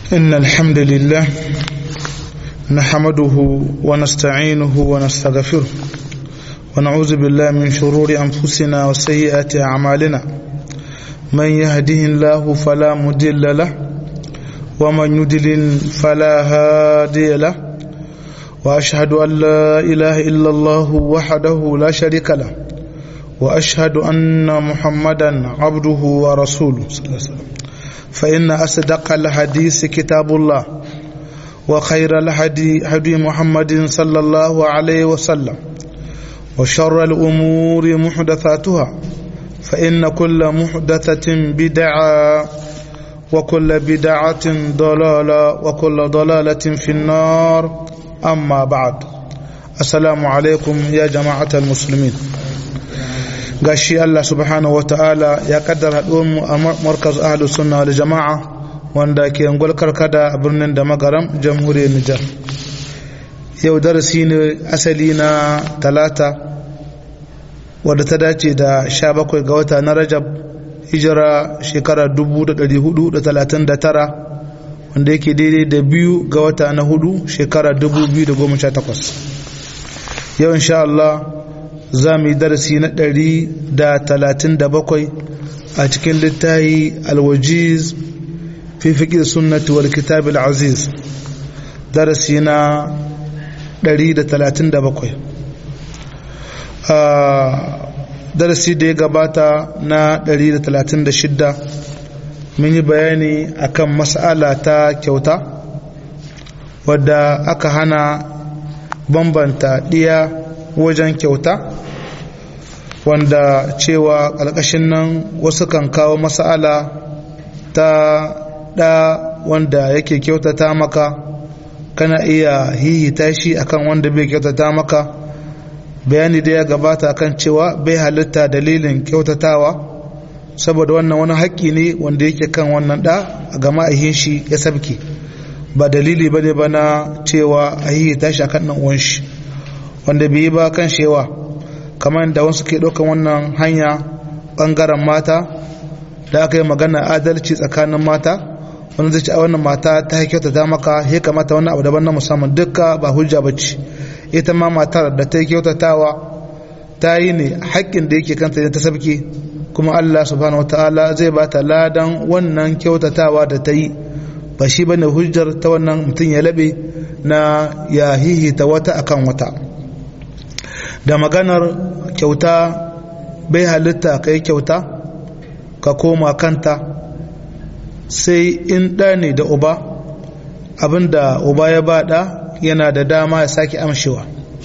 إن الحمد لله نحمده ونستعينه ونستغفره ونعوذ بالله من شرور أنفسنا وسيئات أعمالنا من يهده الله فلا مضل له ومن يضلل فلا هادي له وأشهد أن لا إله إلا الله وحده لا شريك له وأشهد أن محمدا عبده ورسوله صلى الله عليه وسلم فإن أصدق الحديث كتاب الله وخير الهدي هدي محمد صلى الله عليه وسلم وشر الأمور محدثاتها فإن كل محدثة بدعة وكل بدعة ضلالة وكل ضلالة في النار أما بعد السلام عليكم يا جماعة المسلمين gashi Allah subhanahu wa ta'ala ya kaddara mu a markaz ahlu sunna wal jama'a wanda ke angol karkada a birnin da magaram jamhuriyar Nijar yau darasi ne asali na talata wadda ta dace da 17 ga wata na Rajab hijira shekara 1439 wanda yake daidai da biyu ga wata na hudu shekara 2018 yau insha Allah za mu yi darasi na ɗari da talatin da bakwai a cikin littahi alwajiz fi fiƙir sunnati wal kitab aziz darasi na ɗari da talatin da bakwai darasi da ya gabata na ɗari da talatin da shidda mun yi bayani akan mas'ala ta kyauta wadda aka hana bambanta ɗiya wajen kyauta wanda cewa ƙarƙashin nan wasu kan kawo masala ta ɗa wanda yake kyautata maka kana iya hihita shi akan wanda bai kyautata maka bayani da ya gabata kan cewa bai halitta dalilin kyautatawa saboda wannan wani haƙƙi ne wanda yake kan wannan ɗa ga ma'ahin shi ya sabke ba dalili ba ne ba na cewa a hihita shi akan ɗan uwan shi wanda bai yi ba kan shewa kamar da wasu ke ɗaukan wannan hanya ɓangaren mata da aka yi magana adalci tsakanin mata wani zai ci a wannan mata ta kyauta ta maka ya kamata wani abu daban na musamman dukka ba hujja ba ce ita ma matar da ta yi kyautatawa ta yi ne haƙƙin da yake kanta ne ta sabke kuma Allah subhanahu wataala zai ba ta ladan wannan kyautatawa da ta yi ba shi bane hujjar ta wannan mutum ya laɓe na ya hihita wata akan wata da maganar kyauta bai halitta ka yi kyauta ka koma kanta sai in ɗa ne da uba abinda uba ya ba ɗa yana da dama ya sake amshewa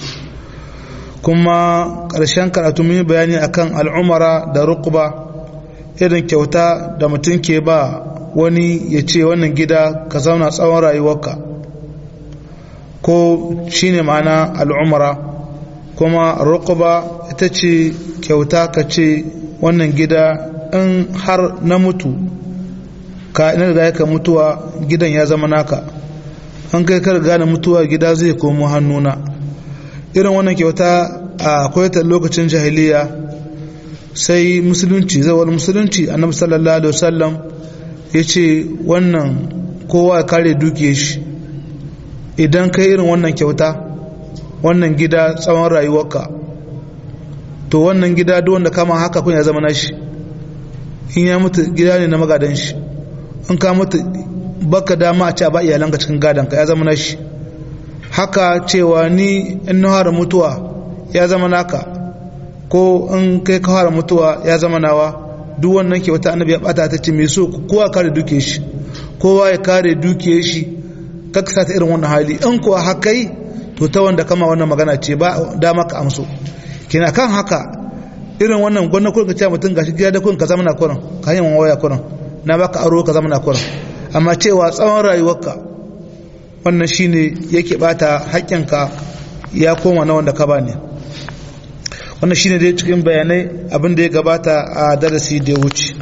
kuma ƙarshen karatu mun yi bayani akan al'umara da rukuba irin kyauta da mutum ke ba wani ya ce wannan gida ka zauna tsawon rayuwarka ko shine ma'ana al'umara kuma rukuba ita ce kyauta ka ce wannan gida in har na mutu ka ina da ka mutuwa gidan ya zama naka an kai kar gane mutuwa gida zai komo hannuna irin wannan kyauta a ta lokacin jahiliya sai musulunci zawar musulunci annabi sallallahu alaihi wasallam ya ce wannan kowa ya kare dukiya shi idan kai irin wannan kyauta wannan gida tsawon rayuwarka to wannan gida duk wanda kama haka kun ya zama nashi in ya mutu gida ne na magadan shi in ka mutu baka dama a ce ba iyalanka cikin gadonka ya zama nashi haka cewa ni in na fara mutuwa ya zama naka ko in kai ka fara mutuwa ya zama nawa duk wannan ke wata annabi ya bata ta ce mai so kowa kare duke shi kowa ya kare duke shi kaksa ta irin wannan hali in kuwa haka yi to ta wanda kama wannan magana ce ba dama ka amso kina kan haka irin wannan gwanna kurin ka ce mutum gashi gida da kurin ka zama na kurin ka yi waya kurin na baka aro ka zama na kurin amma cewa tsawon rayuwarka wannan shine yake bata haƙƙinka ya koma na wanda ka bani wannan shine dai cikin bayanai abin da ya gabata a darasi da ya wuce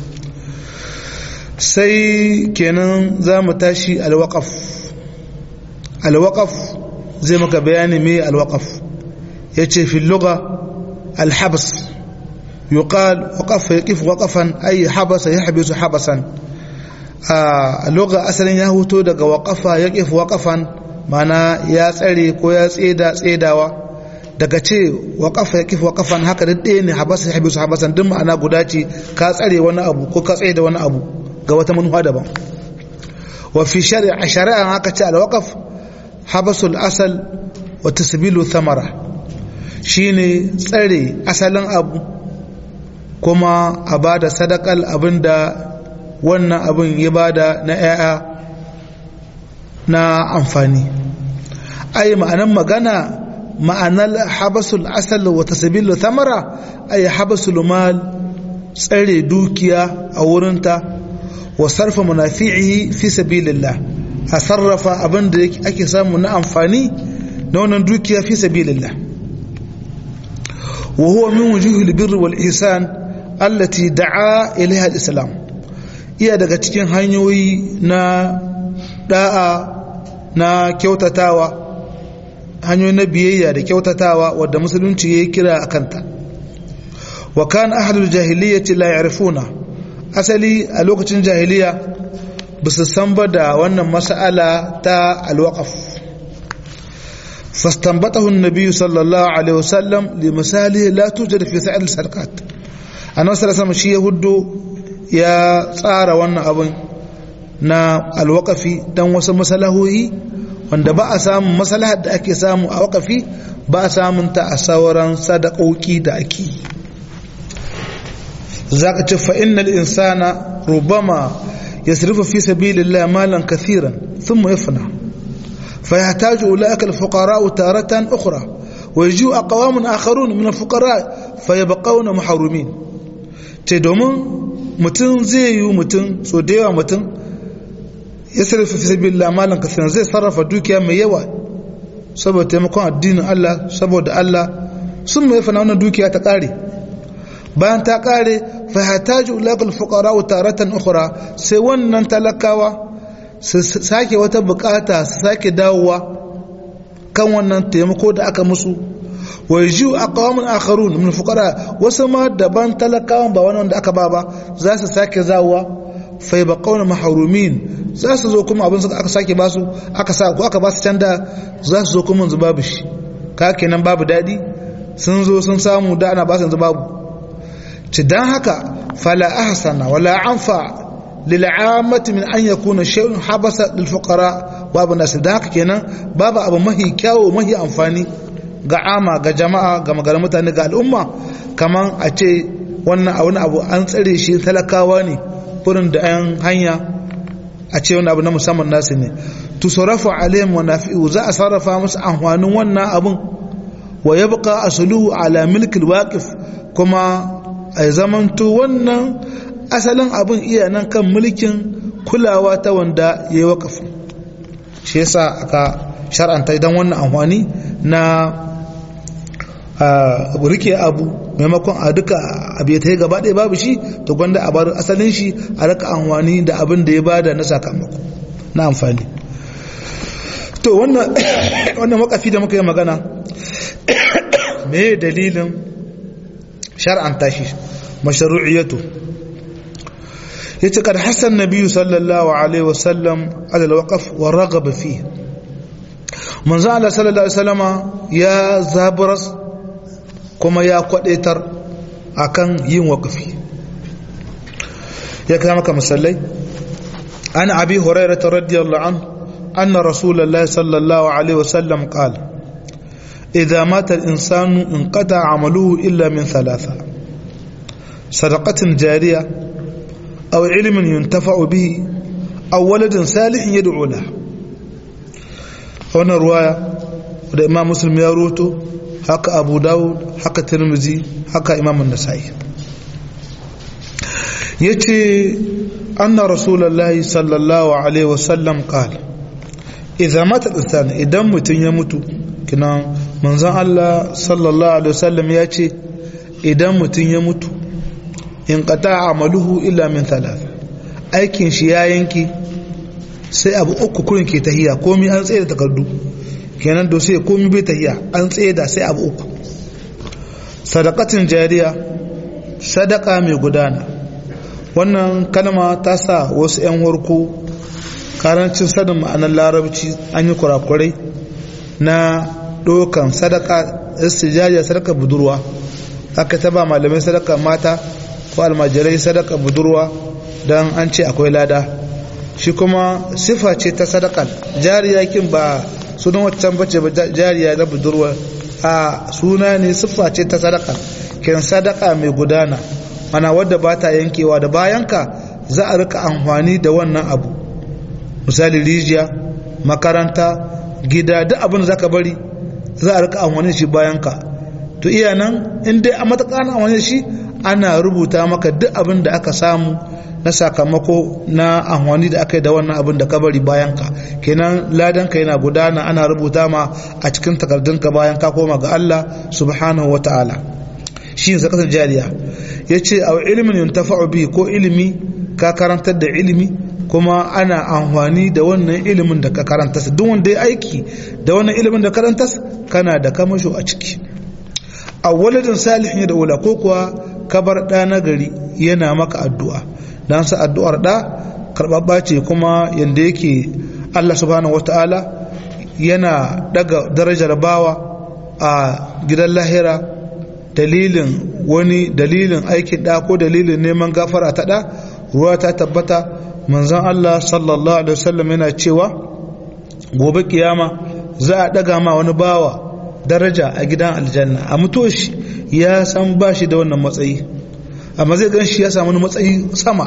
sai kenan za mu tashi alwaƙaf alwaƙaf zai maka bayani mai alwaƙaf ya ce fi luga alhabs يقال وقف يقف وقفا أي حبس يحبس حبسا a lokacin asalin ya huto daga waƙafa ya ƙifu waƙafan mana ya tsare ko ya tseda tsedawa daga ce waƙafa ya ƙifu waƙafan haka da ɗaya ne habasa ya habisu habasan duk ma'ana guda ce ka tsare wani abu ko ka tsaye da wani abu ga wata manufa daban wa fi shari'a shari'a haka ce alwaqaf habasul asal wa tasbilu thamara shine tsare asalin abu kuma a bada sadakal abinda wannan abin ya bada na 'ya'ya na amfani ai ma'anan magana ma'anar habasul asal wa tasbilu thamara ai habasul mal tsare dukiya a wurinta wa sarfa munafi'ihi fi sabilillah a sarrafa abin da ake samu na amfani na wannan dukiya fi sabilillah wa huwa min wujuhil birri wal ihsan allati da'a ilaiha al-islam iya daga cikin hanyoyi na da'a na kyautatawa hanyoyi na biyayya da kyautatawa wadda musulunci ya kira a kanta wa kan ahlul jahiliyyati la ya'rifuna asali a lokacin jahiliya ba su san ba da wannan mas'ala ta alwaqaf فاستنبطه النبي صلى الله عليه وسلم لمثاله لا توجد في سائر السرقات annabi sallallahu alaihi shi ya huddo ya tsara wannan abin na alwakafi dan wasu masalahohi wanda ba a samun masalahar da ake samu a wakafi ba a samun ta a sauran sadakoki da ake zaka ce fa innal insana rubama yasrifu fi sabilillah malan kathiran thumma yafna فيحتاج أولئك الفقراء تارة أخرى ويجيء أقوام آخرون من الفقراء فيبقون محرومين ce domin mutum zai yi mutum so da yawa mutum ya sarrafa fi sabi malan kasiran zai sarrafa dukiya mai yawa saboda taimakon addinin Allah saboda Allah sun mai fana wannan dukiya ta kare bayan ta kare fa hataju ulaqal fuqara taratan ukhra sai wannan talakawa su sake wata bukata su sake dawowa kan wannan taimako da aka musu wa yajiu aqwamun akharun min fuqara wasu ma daban talakawan ba wani wanda aka ba ba za su sake zawowa fa yabqawna mahrumin za su zo kuma abin suka aka sake basu aka sa ko aka ba su canda za su zo kuma yanzu babu shi ka kenan babu dadi sun zo sun samu da ana ba su yanzu babu ci dan haka fala ahsana wala anfa lil'amati min an yakuna shay'un habasa lil fuqara babu nasu da haka kenan babu abu mahi kyawu mahi amfani ga ama ga jama'a ga maganar mutane ga al'umma kaman a ce wannan a wani abu an tsare shi talakawa ne furin da yan hanya a ce wani abu na musamman nasu ne tu sarrafa alayhim wa nafi'u za a sarrafa musu amfanin wannan abun wa yabqa asluhu ala milkil waqif kuma a zamanto wannan asalin abin iya nan kan mulkin kulawa ta wanda ya yi waƙafi shi yasa aka shar'anta idan wannan amfani na rike abu maimakon a duka abu ta yi gaba ɗaya babu shi to gwanda a bar asalin shi a raka amfani da abin da ya bada na sakamako na amfani to wannan wakafi da muka yi magana me dalilin shar'anta shi mashru'iyatu yace kad hasan nabiyyu sallallahu alaihi wasallam ala alwaqf wa raghaba fihi manzo Allah sallallahu alaihi wasallama ya zaburas kuma ya kwadaitar akan yin waqfi ya kama maka misallai an abi hurairah radiyallahu anhu anna rasulullahi sallallahu alaihi wasallam qala idha mata al-insanu inqata 'amaluhu illa min thalatha sadaqatin jariyah أو علم ينتفع به أو ولد صالح يدعو له هنا رواية da imam muslim ya roto haka abu dawud haka tirmizi haka imam nasa'i ya ce anna rasulallah sallallahu alaihi wasallam qala idza mata insan idan mutum ya mutu kina manzon Allah sallallahu alaihi wasallam ya ce idan mutum ya mutu in qata amaluhu illa min thalath aikin shi ya yanki sai abu uku kurin ke tahiya komai an tsaye da takardu kenan do sai komai bai tahiya an tsaye da sai abu uku sadaqatin jariya sadaka mai gudana wannan kalma ta sa wasu 'yan warko karancin sanin ma'anar larabci an yi kurakurai na ɗaukan sadaka istijariya sadaka budurwa aka ta ba malamai sadaka mata ko almajirai sadaka budurwa don an ce akwai lada shi kuma sifa ce ta sadakar jariya kin ba sunan waccan bace ba jariya na budurwa a suna ne siffa ce ta sadaka kin sadaka mai gudana mana wadda ba ta yankewa da bayanka za a rika amfani da wannan abu misali rijiya makaranta gida duk abin da zaka bari za a rika amfani shi bayanka to iya nan in dai a matakan amfani shi ana rubuta maka duk abin da aka samu na sakamako na amfani da aka yi da wannan abin da ka bari bayanka kenan ladanka yana gudana ana rubuta ma a cikin takardunka bayan ka koma ga Allah subhanahu wa ta'ala shi ne zakasar jariya ya ce a ilimin yuntafa'u bi ko ilimi ka karantar da ilimi kuma ana amfani da wannan ilimin da ka karanta duk wanda ya aiki da wannan ilimin da karanta kana da kamasho a ciki a waladin salihin da wula ko kuwa kabar ɗa na gari yana maka addu'a don sa addu'ar ɗa karɓaɓɓa ce kuma yadda yake Allah subhanahu wata'ala yana daga darajar bawa a gidan lahira dalilin wani dalilin aikin ɗa ko dalilin neman gafara ta ɗa ruwa ta tabbata manzan Allah sallallahu alaihi wasallam yana cewa gobe kiyama za a ɗaga ma wani bawa daraja a gidan aljanna a mutoshi ya san ba shi da wannan matsayi amma zai gan shi ya samu matsayi sama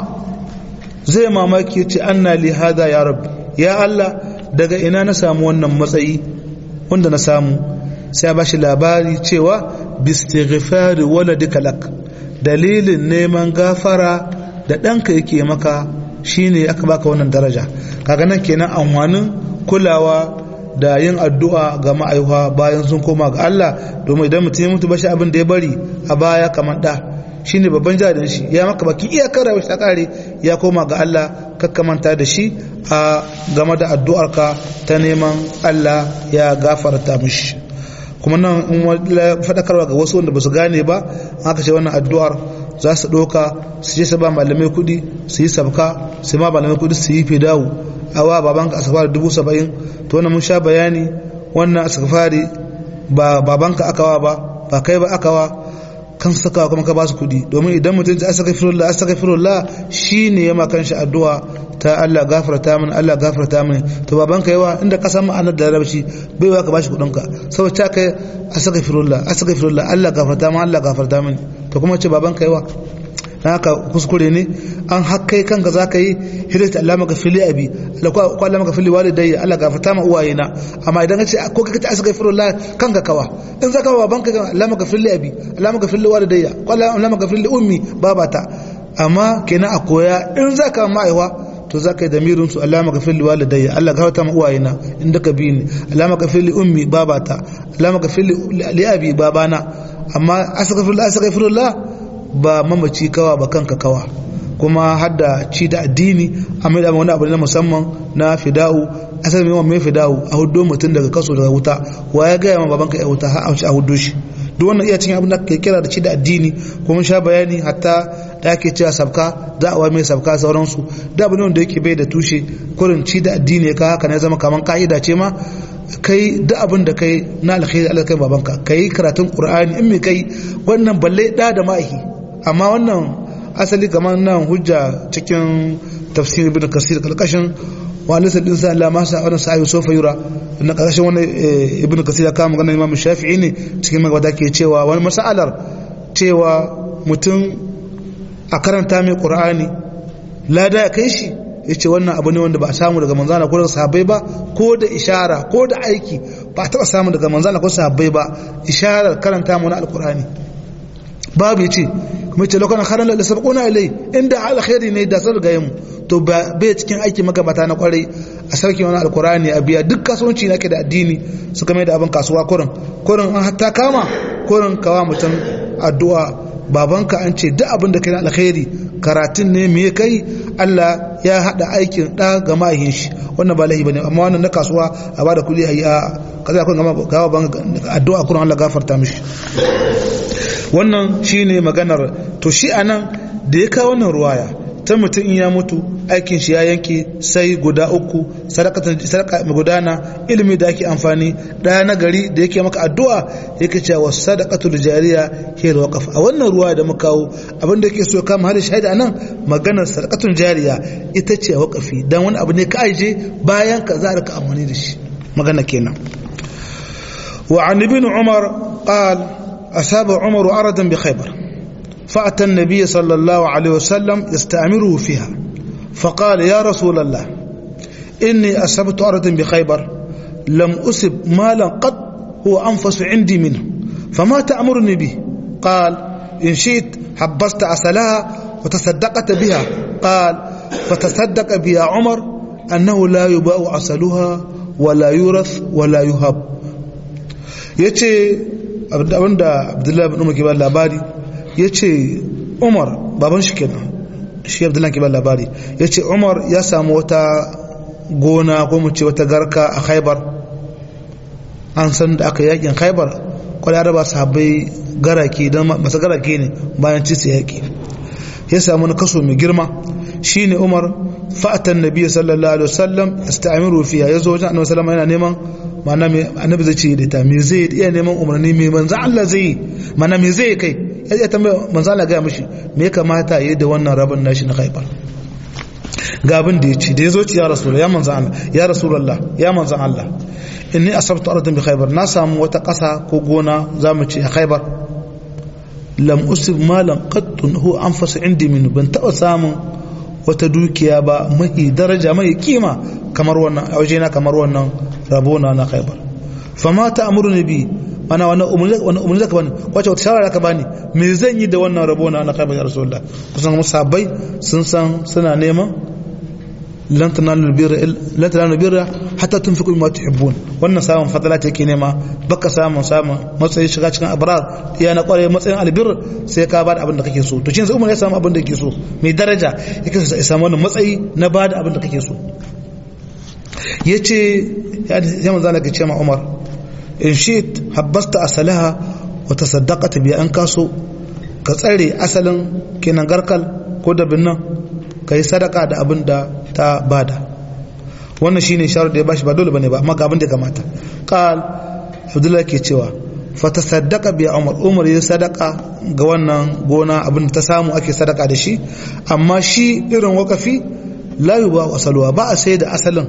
zai mamaki ce anna li hada ya rabbi ya Allah daga ina na samu wannan matsayi wanda na samu sai ba shi labari cewa bistighfari waladika lak dalilin neman gafara da ɗanka yake maka shine aka baka wannan daraja kaga nan kenan amfanin kulawa da yin addu'a ga ma'aihuwa bayan sun koma ga Allah domin idan mutum ya mutu bashi abin da ya bari a baya kamar da shine babban jarin shi ya maka baki iyakar rayuwar ta kare ya koma ga Allah kakkamanta da shi a game da addu'arka ta neman Allah ya gafarta mishi kuma nan in faɗakarwa ga wasu wanda ba su gane ba aka ce wannan addu'ar za su ɗauka su je su ba malamai kuɗi su yi sabka su ma malamai kuɗi su yi fidawu awa babanka asafari dubu saba'in to wannan mun sha bayani wannan asafari ba babanka akawa ba ba kai ba akawa kan saka kuma ka ba su kuɗi domin idan mutum ya saka firullah saka firullah shine ya makan shi addu'a ta Allah gafarta min Allah gafarta min to babanka yawa inda ka san ma'anar da larabci bai wa ka bashi kuɗin ka saboda ta kai saka firullah saka firullah Allah gafarta min Allah gafarta min to kuma ce babanka yawa na haka kuskure ne an hakkai kanka za ka yi hidayta Allah maka fili abi ko Allah maka fili walidayya Allah gafarta ma uwaye na amma idan ka ce ko ka ce astaghfirullah kanka kawa in zaka wa banka Allah maka fili abi Allah maka fili walidayya ko Allah maka fili ummi babata amma kenan a koya in zaka ma'aiwa to za ka yi damirin su Allah maka fili walidayya Allah gafarta ma uwaye na inda ka bi ni Allah maka fili ummi babata Allah maka fili li abi babana amma astaghfirullah astaghfirullah ba mamaci kawa ba kanka kawa kuma hadda ci da addini a mai wani abu na musamman na fida'u asali mai mai fida'u a hudu mutum daga kaso daga wuta wa ya gaya ma babanka ya wuta har a hudu shi duk wannan iya cikin abin da ke kira da ci da addini kuma sha bayani hatta da ake cewa sabka za a mai sabka sauransu da abu ne wanda yake bai da tushe kurin ci da addini ka haka ne zama kaman ka'ida ce ma kai duk abin da kai na alkhairi Allah kai babanka kai karatun qur'ani in me kai wannan balle da da ma'ahi amma wannan asali kamar nan hujja cikin tafsir ibn kasir kalkashin wa laysa al-insan la ma sa wannan sa'i sofa yura na kalkashin wannan ibn kasir ya kama maganar imam shafi'i ne cikin magwada ke cewa wani masalar cewa mutum a karanta mai qur'ani lada ya kai shi yace wannan abu ne wanda ba a samu daga manzana ko daga sahabbai ba ko da ishara ko da aiki ba a taba samu daga manzana ko sahabbai ba isharar karanta mu na alqur'ani babu yace kuma ce lokacin haran da sabquna ilai inda alkhairi ne da sun gaye mu to bai cikin aiki magabata na kwarai a sarki wani alkurani a biya duk kasuwanci na ke da addini suka mai da abin kasuwa kurin kurin an hatta kama kurin kawa mutum addu'a babanka an ce duk abin da kai na alkhairi karatun ne me kai Allah ya hada aikin da ga mahin shi wannan ba lahi bane amma wannan na kasuwa a bada kudi ayi a kaza kun gama gawa ban addu'a kurin Allah gafarta mishi wannan shine maganar to shi anan da ya kawo wannan ruwaya ta mutum in ya mutu aikin shi ya yanke sai guda uku sadaka mai gudana ilimi da ake amfani ɗaya na gari da yake maka addu'a yake cewa sadaqatul jariya ke da waqaf a wannan ruwa da muka kawo abin da yake so kama hada shahida nan maganar sadaqatul jariya ita ce waqafi dan wani abu ne ka aije bayan ka za ka amfani da shi magana kenan wa an ibn umar qal asaba umar aradan bi khaybar فأتى النبي صلى الله عليه وسلم يستأمره فيها فقال يا رسول الله إني أصبت أرض بخيبر لم أصب مالا قد هو أنفس عندي منه فما تأمرني به قال إن شئت حبست عسلها وتصدقت بها قال فتصدق بها عمر أنه لا يباع عسلها ولا يورث ولا يهب يتي عبد الله بن عمر كبار labari ya ce umar baban shi kenan shi abdullahi ke ba labari ya ce umar ya samu wata gona ko mu ce wata garka a khaibar an san da aka yakin khaibar kwallo araba sahabbai garake don masu garake ne bayan ci su yaki ya samu na kaso mai girma shi ne umar fa'atan nabi sallallahu alaihi wasallam istamiru fiya ya zo wajen annabi sallallahu yana neman ma'ana mai annabi zai ce da ta me zai iya neman umarni mai manzo Allah zai mana me zai kai ya tambaya manzo Allah ga mishi me ya kamata yi da wannan rabin nashi na Khaibar ga abin da yace da yazo ci ya rasulullah ya manzo Allah ya rasulullah ya manzo Allah inni asabtu ardan bi Khaibar na samu wata ƙasa ko gona zamu ce a Khaibar lam usib malan qattun hu anfas indi min ban taba samun wata dukiya ba mai daraja mai kima kamar wannan a wajena kamar wannan rabona na Khaibar fama ta amurni bi mana wani umarni zaka bani wace wata shawara ka bani me zan yi da wannan rabo na kai ya rasulullah kusan musabbai sun san suna neman lan tanalu birra lan tanalu birra hatta tunfiqu mimma tuhibbun wannan samun fadala take nema baka samun samun matsayin shiga cikin abrar ya na kware matsayin albir sai ka bada abin da kake so to shin sai umar ya samu abin da yake so mai daraja yake so ya samu wannan matsayi na bada abin da kake so yace ya manzo Allah ke ce ma Umar in shit habbasta asalaha wa tasaddaqata bi an kaso ka tsare asalin kenan garkal ko da binnan kai sadaka da abin da ta bada wannan shine sharu da ya bashi ba dole bane ba amma ga abin da kamata qal abdullahi ke cewa fa tasaddaqa bi umar umar ya sadaka ga wannan gona abin da ta samu ake sadaka da shi amma shi irin wakafi la yuba asaluwa ba a sai da asalin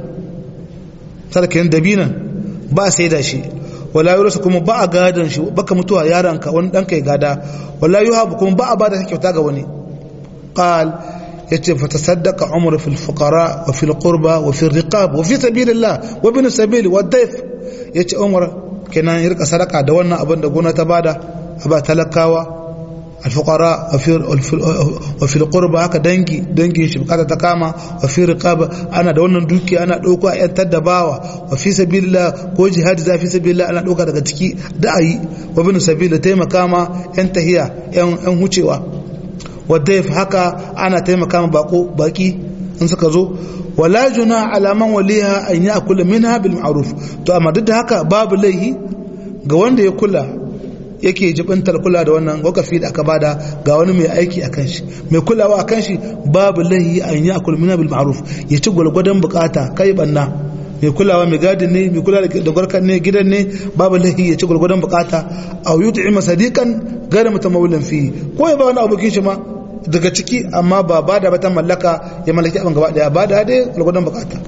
sadakin dabinan ba a sai da shi wala yurasu kuma ba a gadon shi baka mutuwa yaranka wani ɗanka ya gada wala yuhabu kuma ba a ba da kyauta ga wani qal yace fa tasaddaqa umar fil fuqara wa fil qurba wa fil riqab wa fi sabilillah wa bin sabil wa dayf yace umar kenan ya rika sadaka da wannan abin da gona ta bada a ba talakawa الفقراء وفي وفي القربى haka dangi dangin shi bukata ta kama wa fi riqaba ana da wannan duki ana dauko a yantar da bawa wa fi sabilillah ko jihadi za fi sabilillah ana dauka daga ciki da ayi wa bin sabila taimaka ma yan tahiya yan yan hucewa wa dayf haka ana taimaka ma bako baki in suka zo wala juna ala man waliha an ya'kula minha bil ma'ruf to amma duk da haka babu laihi ga wanda ya kula yake jibintar kula da wannan wakafi da aka bada ga wani mai aiki a kan shi mai kulawa a kan shi babu lahi an yi akul mina bil ma'ruf ya ci gwalgwadon bukata kai banna mai kulawa mai gadin ne mai kula da gwarkan ne gidan ne babu lahi ya ci gwalgwadon bukata a yut'i masadiqan gara mutamawilin fi ko ya ba wani abokin shi ma daga ciki amma ba ba da bata mallaka ya mallaki abin gaba daya ba da dai gwalgwadon bukata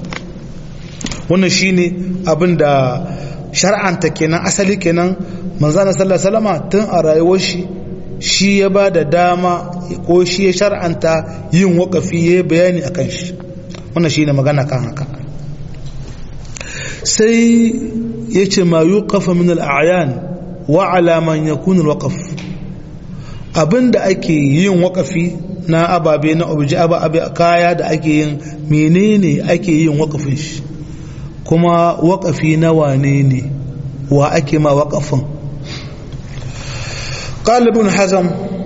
wannan shine abin da shar'anta kenan asali kenan manzana sallallahu alaihi wasallam tun a rayuwar shi shi ya ba da dama ko shi ya shar'anta yin wakafi ya bayani akan shi wannan shine magana kan haka sai ya ce ma yuqafa min al-a'yan wa ala man yakun al-waqf abinda ake yin wakafi na ababe na obji ababe kaya da ake yin menene ake yin wakafin shi kuma wakafi na wane ne wa ake ma wakafin قال ابن حزم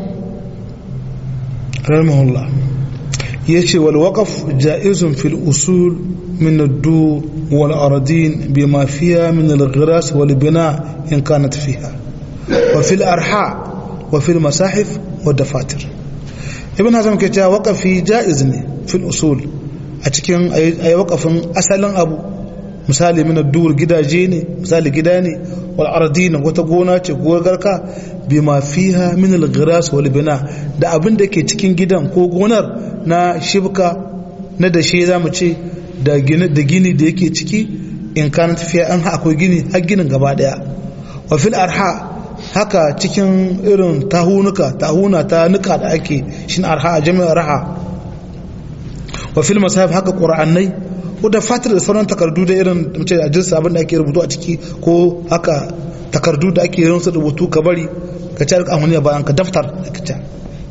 رحمه الله يشي والوقف جائز في الأصول من الدور والأراضين بما فيها من الغراس والبناء إن كانت فيها وفي الأرحاء وفي المصاحف والدفاتر ibn hazm ke cewa waqafi jaiz ne fil usul a cikin ayi waqafin asalin abu misali min dur gidaje ne misali gida ne wal ardina wata gona ce garka bima fiha min al ghiras wal bina da abin da ke cikin gidan ko gonar na shibka na da shi zamu ce da gini da gini da yake ciki in kana tafiya an akwai gini har ginin gaba daya wa fil arha haka cikin irin tahunuka tahuna ta nuka da ake shin arha jami'ar raha wa fil masahif haka qur'anai ko da fatar da sauran takardu da irin mace a jinsa abin da ake rubutu a ciki ko haka takardu da ake yin su rubutu ka bari ka ci amfani bayan ka daftar da ka ci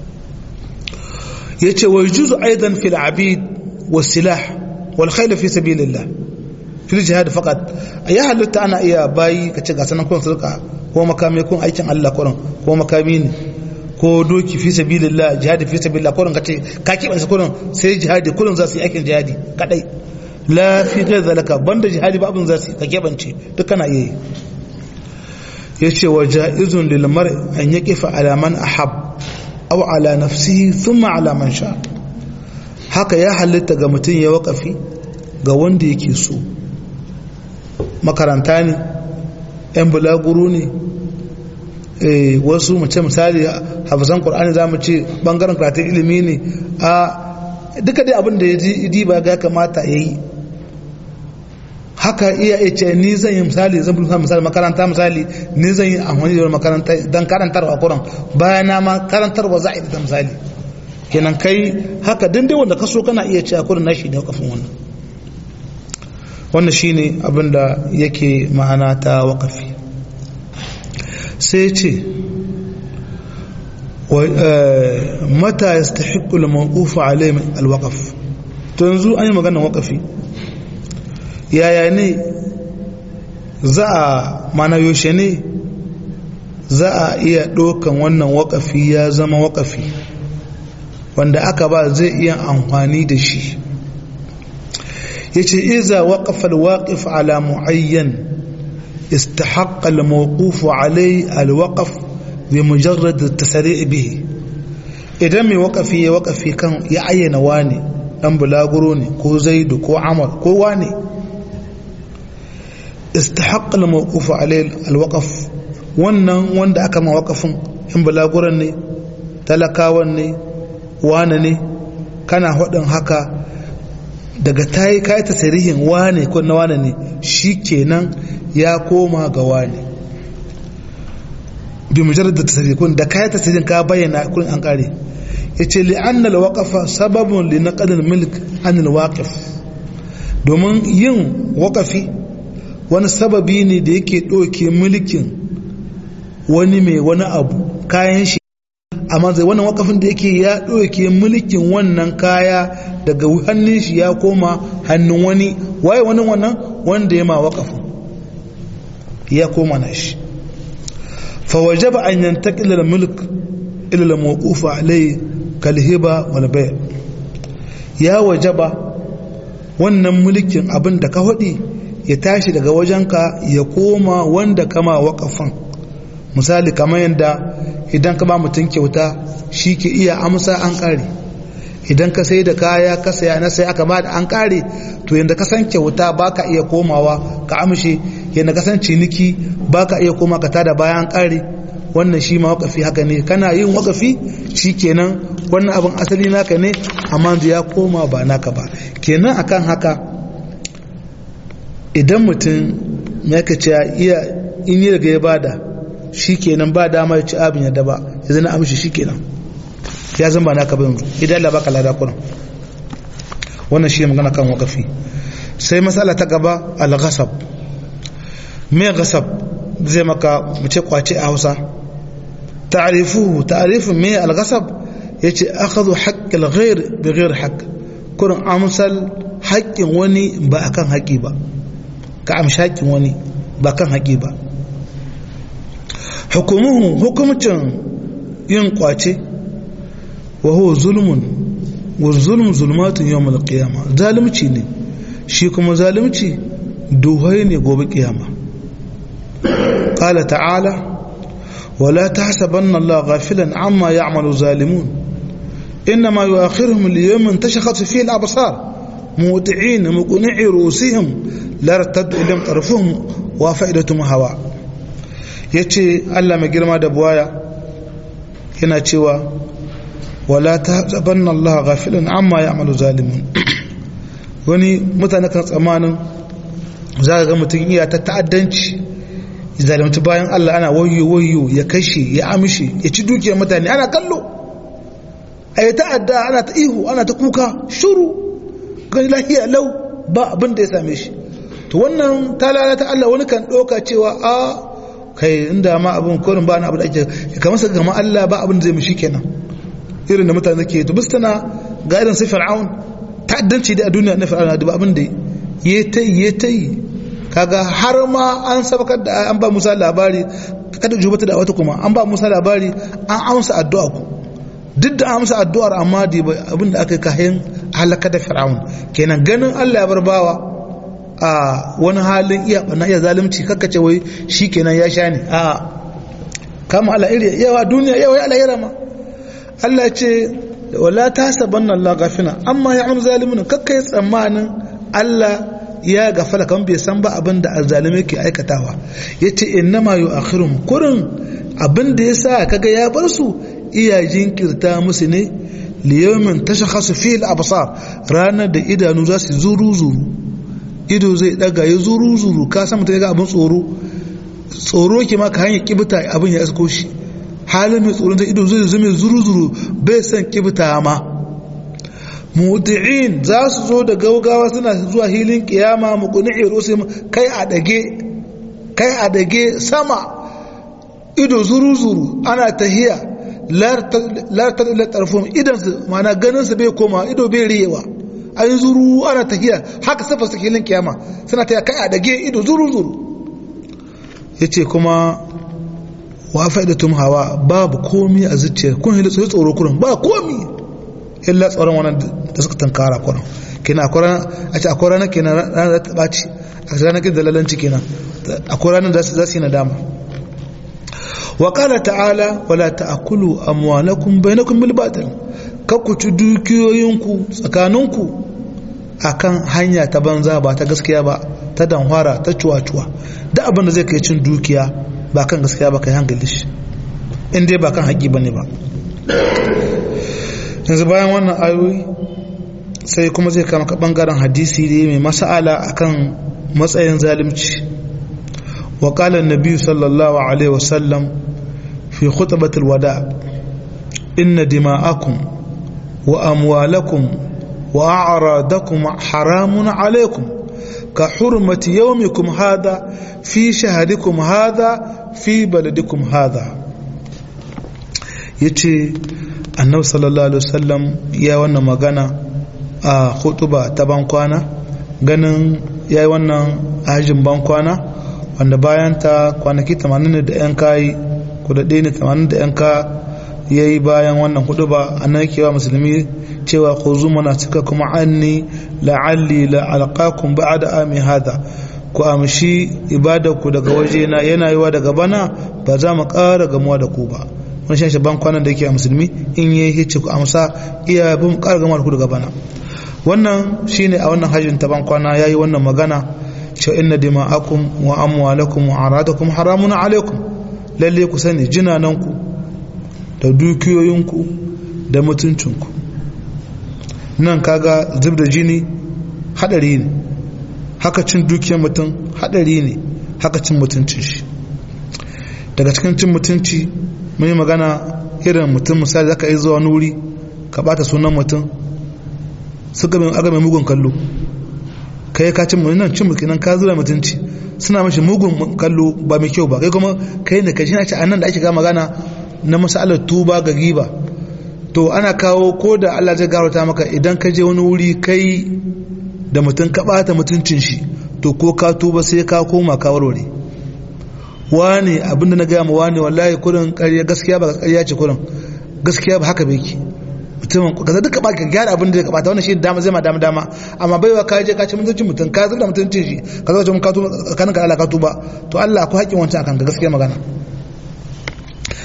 yace wa yujuzu aidan fil abid was silah wal khayl fi sabilillah fil jihad faqat ya halitta ana iya bayi ka ce ga sanan kun sulka ko makami kun aikin Allah kuran ko makami ne ko doki fi sabilillah jihadi fi sabilillah kuran kace ka kiban su kuran sai jihadi kuran za su yi aikin jihadi kadai la fi ghayr zalika banda jihadi ba abin za su ka kebance duk kana iya yi yace wa jaizun lil mar'i an yaqifa ala man ahab aw ala nafsihi thumma ala man sha haka ya halitta ga mutum ya wakafi ga wanda yake so makaranta ne yan bulaguro ne wasu mace misali hafizan ƙur'ani za mu ce ɓangaren karatun ilimi ne a duka dai abin da ya ji ba ga kamata ya yi haka iya ce ni zan yi misali zan fi misali makaranta misali ni zan yi amfani da makaranta don karantarwa kuran bayan na ma karantarwa za a yi da misali kenan kai haka dindin wanda ka so kana iya ce a kurin nashi ne kafin wannan wannan shine abin da yake ma'ana ta waƙafi sai ce mata ya stahiqqu al-mawquf alayhi al-waqf to yanzu an yi magana waƙafi yaya ne za a mana yaushe ne za a iya ɗaukan wannan waƙafi ya zama waƙafi wanda aka ba zai iya amfani da shi yace iza waqafa alwaqif ala muayyan istahaqqa almawquf alayhi alwaqf bimujarrad at-tasri' bihi idan mai waqafi ya waqafi kan ya ayyana wani dan bulaguro ne ko zaidu ko amr ko wani istahaqqa almawquf alayhi alwaqf wannan wanda aka ma waqafin in bulaguran ne talakawan ne wane ne kana hudin haka daga ta yi kayi tasirihin wane ko na wane ne shi kenan ya koma ga wane bi mujarrad da tasirihin kun da kayi tasirihin ka bayyana kun an kare ya ce li'anna al-waqafa sababun li naqdil milk an al-waqif domin yin waqafi wani sababi ne da yake ɗauke mulkin wani mai wani abu kayan shi amma zai wannan wakafin da yake ya ɗauke mulkin wannan kaya daga hannun shi ya koma hannun wani waye wani wannan wanda ya ma wakafin ya koma na shi fawajaba an yantakila da mulk ilal mawqufa alai kalhiba wal bay ya wajaba wannan mulkin abin da ka hudi ya tashi daga wajenka ya koma wanda kama wakafin misali kamar yadda idan ka ba mutum kyauta shi ke iya amsa an kare idan ka sai da kaya ka saya na sai aka ba da an kare to yadda ka san kyauta ba ka iya komawa ka amshe yadda ka san ciniki ba ka iya koma ka tada bayan an kare wannan shi ma wakafi haka ne kana yin wakafi shi kenan wannan abin asali naka ne amma ya koma ba naka ba kenan akan haka idan mutum ya ka ce iya in yi daga ya bada shi kenan ba dama ya ci abin yadda ba ya zana amshi shi kenan ya zan ba naka ba yanzu idan Allah baka lada kuna wannan shi magana kan wakafi sai matsala ta gaba al-ghasab me ghasab zai maka mu ce kwace a Hausa ta'rifuhu ta'rifun me al-ghasab yace akhadhu haqq al-ghayr bi ghayr haqq kurin amsal haƙƙin wani ba akan haƙi ba ka amshi haƙƙin wani ba kan haƙi ba hukumuhu hukumcin yin kwace wa huwa zulmun wa zulm zulmatun yawmal qiyama zalimci ne shi kuma zalimci duhai ne gobe kiyama qala ta'ala wala tahsabanna Allah ghafilan amma ya'malu zalimun إنما يؤخرهم ليوم تشخص فيه الأبصار موطعين مقنعي رؤوسهم لا ارتد إليهم طرفهم وفائدتهم هواء yace Allah mai girma da buwaya yana cewa wala tahsabanna Allah ghafilan amma ya'malu zalimun wani mutane kan tsamanin za ga mutum iya ta ta'addanci zalimta bayan Allah ana wayo wayo ya kashe ya amshi ya ci dukiyar mutane ana kallo a yi ta'adda ana ta ihu ana ta kuka shuru gani lahiya lau ba abin da ya same shi to wannan ta lalata Allah wani kan ɗauka cewa a kai inda ma abin korin ba na abin da ake kamar sa gama Allah ba abin da zai mishi kenan irin da mutane ke to bistana ga irin sai fir'aun ta'addanci da a duniya na fir'aun da ba abin da ya ta yi ya ta yi kaga har ma an sabakar da an ba Musa labari kada jubata da wata kuma an ba Musa labari an amsa addu'a ku duk da amsa addu'ar amma da abin da aka kayan halaka da fir'aun kenan ganin Allah ya bar bawa a wani halin iya bana iya zalunci kakkace wai shi kenan ya sha ne a kama Allah iri yawa duniya yawa ya alayra ma Allah ce wala tasabanna Allah gafina amma ya'malu zalimun kakkai tsammanin Allah ya gafala kan bai san ba abin da azzalime ke aikatawa yace innama yu'akhirum kurin abin da yasa kaga ya bar su iya jinkirta musu ne liyomin tashakhasu fi al-absar ranar da idanu za su zuru zuru ido zai daga ya zuru zuru ka san mutum ya ga abin tsoro tsoro ke ma ka hanyar kibita abin ya isko shi halin mai tsoron ido zai zama zuru zuru bai san kibita ma mudi'in za su zo da gaugawa suna zuwa hilin kiyama muqni'i rusul kai a dage kai a dage sama ido zuru zuru ana tahiya lartar ila tarfon idansu mana ganinsu bai koma ido bai riyewa an yi zuru ana tahiya haka safa su hilin kiyama suna ta kai a dage ido zuru zuru ya ce kuma wa fa'ida tum hawa babu komi a zuciya kun hili tsoye tsoro kurin ba komi illa tsoron wannan da suka tankara kurin kina a ce akwai ranar kenan ranar da ta ɓaci a ranar kin dalalanci kenan akwai ranar da za su yi nadama وقال تعالى ولا تأكلوا أموالكم بينكم بالباطل ككوتو dukiyoyinku tsakaninku akan hanya ta banza ba ta gaskiya ba ta danhwara ta cuwa-cuwa da abin da zai kai cin dukiya ba kan gaskiya ba kai hankali shi in dai ba kan haƙi bane ba yanzu bayan wannan ayoyi sai kuma zai kama ka bangaren hadisi ne mai masala akan matsayin zalunci وقال النبي صلى الله عليه وسلم في خطبة الوداع إن دماءكم وأموالكم وأعراضكم حرام عليكم كحرمة يومكم هذا في شهركم هذا في بلدكم هذا yace annabi sallallahu alaihi wasallam ya wannan magana a khutuba ta bankwana ganin yayi wannan ajin bankwana wanda bayan ta kwanaki 80 da yan kayi kudade ne 80 da yan ka ya yi bayan wannan hudu ba a nan kewa musulmi cewa ku zuma na cika kuma anni la'alli la'alqakum ba'da ami hada ku amshi ibadarku daga wajena yana yiwa daga bana ba za mu ƙara gamuwa da ku ba wani shan shaban kwanan da yake a musulmi in yi hice ku amsa iya bin ƙara gamuwa da ku daga bana wannan shine a wannan hajjin ta ban kwana yayi wannan magana cewa inna dima'akum wa amwalakum wa aradakum haramun alaikum lalle ku sani jinananku da dukiyoyinku da mutuncinku nan kaga zub da jini hadari ne haka cin dukiyar mutum hadari ne haka cin mutuncin shi daga cikin cin mutunci mun yi magana irin mutum misali zaka yi zuwa nuri ka bata sunan mutum suka bin aga mai mugun kallo kai ka cin nan cin mulki nan ka zura mutunci suna mashi mugun kallo ba mai kyau ba kai kuma kai ne ka shi na ce a nan da ake ga magana na masalar tuba ga giba to ana kawo ko da Allah zai garauta maka idan ka je wani wuri kai da mutum ka bata mutuncin shi to ko ka tuba sai ka koma ka warware wane abinda na gaya ma wane wallahi kurin ƙarya gaskiya ba ƙarya ce kurin gaskiya ba haka bai ki mutumin kaza duka ba ka gyara abin da ya kabata wannan shi dama zai ma dama dama amma baiwa ka je ka ci mutuncin mutum ka zubda mutuncin shi ka zo ka tuba kanin ka Allah ka tuba to Allah akwai haƙƙin wancan akan ga gaskiya magana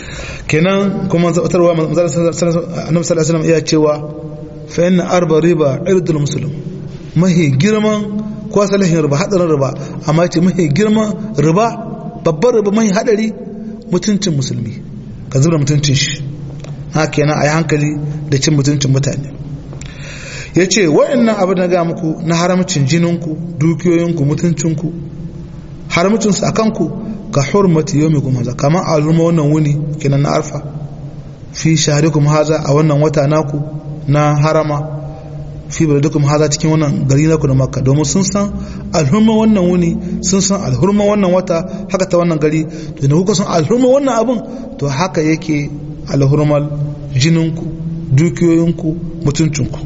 kenan kuma zaɓatarwa annabi sallallahu alaihi wasallam iya cewa fa inna arba riba irdul muslim mahi girman ko salihin riba hadarin riba amma ce mahi girman riba babbar riba mahi hadari mutuncin musulmi ka zubra mutuncin shi ha kenan a yi hankali da cin mutuncin mutane ya ce wa'annan abu na ga muku na haramcin jininku dukiyoyinku mutuncinku haramcinsu a kanku ka hurmati yau mai kuma kamar a al'umma wannan wuni kenan na arfa fi shaharikum haza a wannan wata naku na harama fi baladikum haza cikin wannan gari naku na makka domin sun san alhurma wannan wuni sun san alhurma wannan wata haka ta wannan gari da kuka san alhurma wannan abun to haka yake alhurmal jininku dukiyoyinku mutuncinku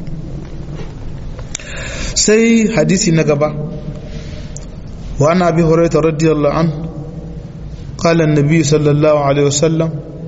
sai hadisi na gaba wa ana bi hurairah radiyallahu an qala an-nabi sallallahu alaihi wasallam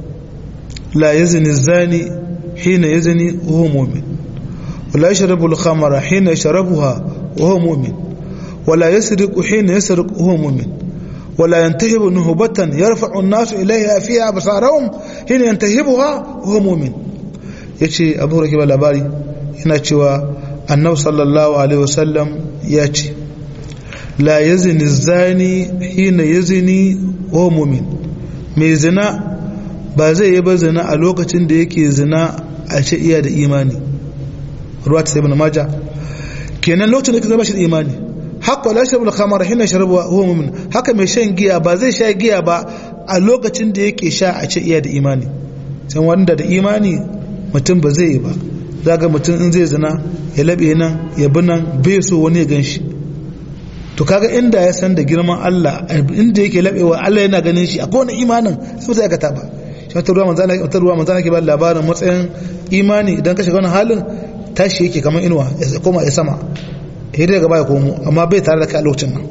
la yazni az-zani hina yazni wa huwa mu'min wa la yashrabu al-khamra hina yashrabuha wa huwa mu'min wa la yasriqu hina yasriqu wa huwa mu'min wa la yantahibu nuhbatan yarfa'u an-nasu ilayha fiha absarahum hina yantahibuha wa huwa mu'min yace abu hurairah labari yana cewa annabi sallallahu alaihi wasallam ya ce la yazni zani hina yazni wa mu'min mai zina ba zai yi ba zina a lokacin da yake zina a ce iya da imani ruwa ta sai ibn majah kenan lokacin da yake zama shi da imani haka la sharabu al-khamar hina sharabu huwa mu'min haka mai shan giya ba zai sha giya ba a lokacin da yake sha a ce iya da imani sai wanda da imani mutum ba zai yi ba zaga mutum in zai zina ya labe nan ya bi nan bai so wani ya ganshi to kaga inda ya san da girman Allah inda yake labewa Allah yana ganin shi akwai wani imanin sai zai aikata ba shi wata ruwa manzana wata ruwa manzana ke ba labarin matsayin imani idan ka shiga wani halin tashi yake kamar inuwa ya koma ya sama ya daga baya komo amma bai tare da kai a lokacin nan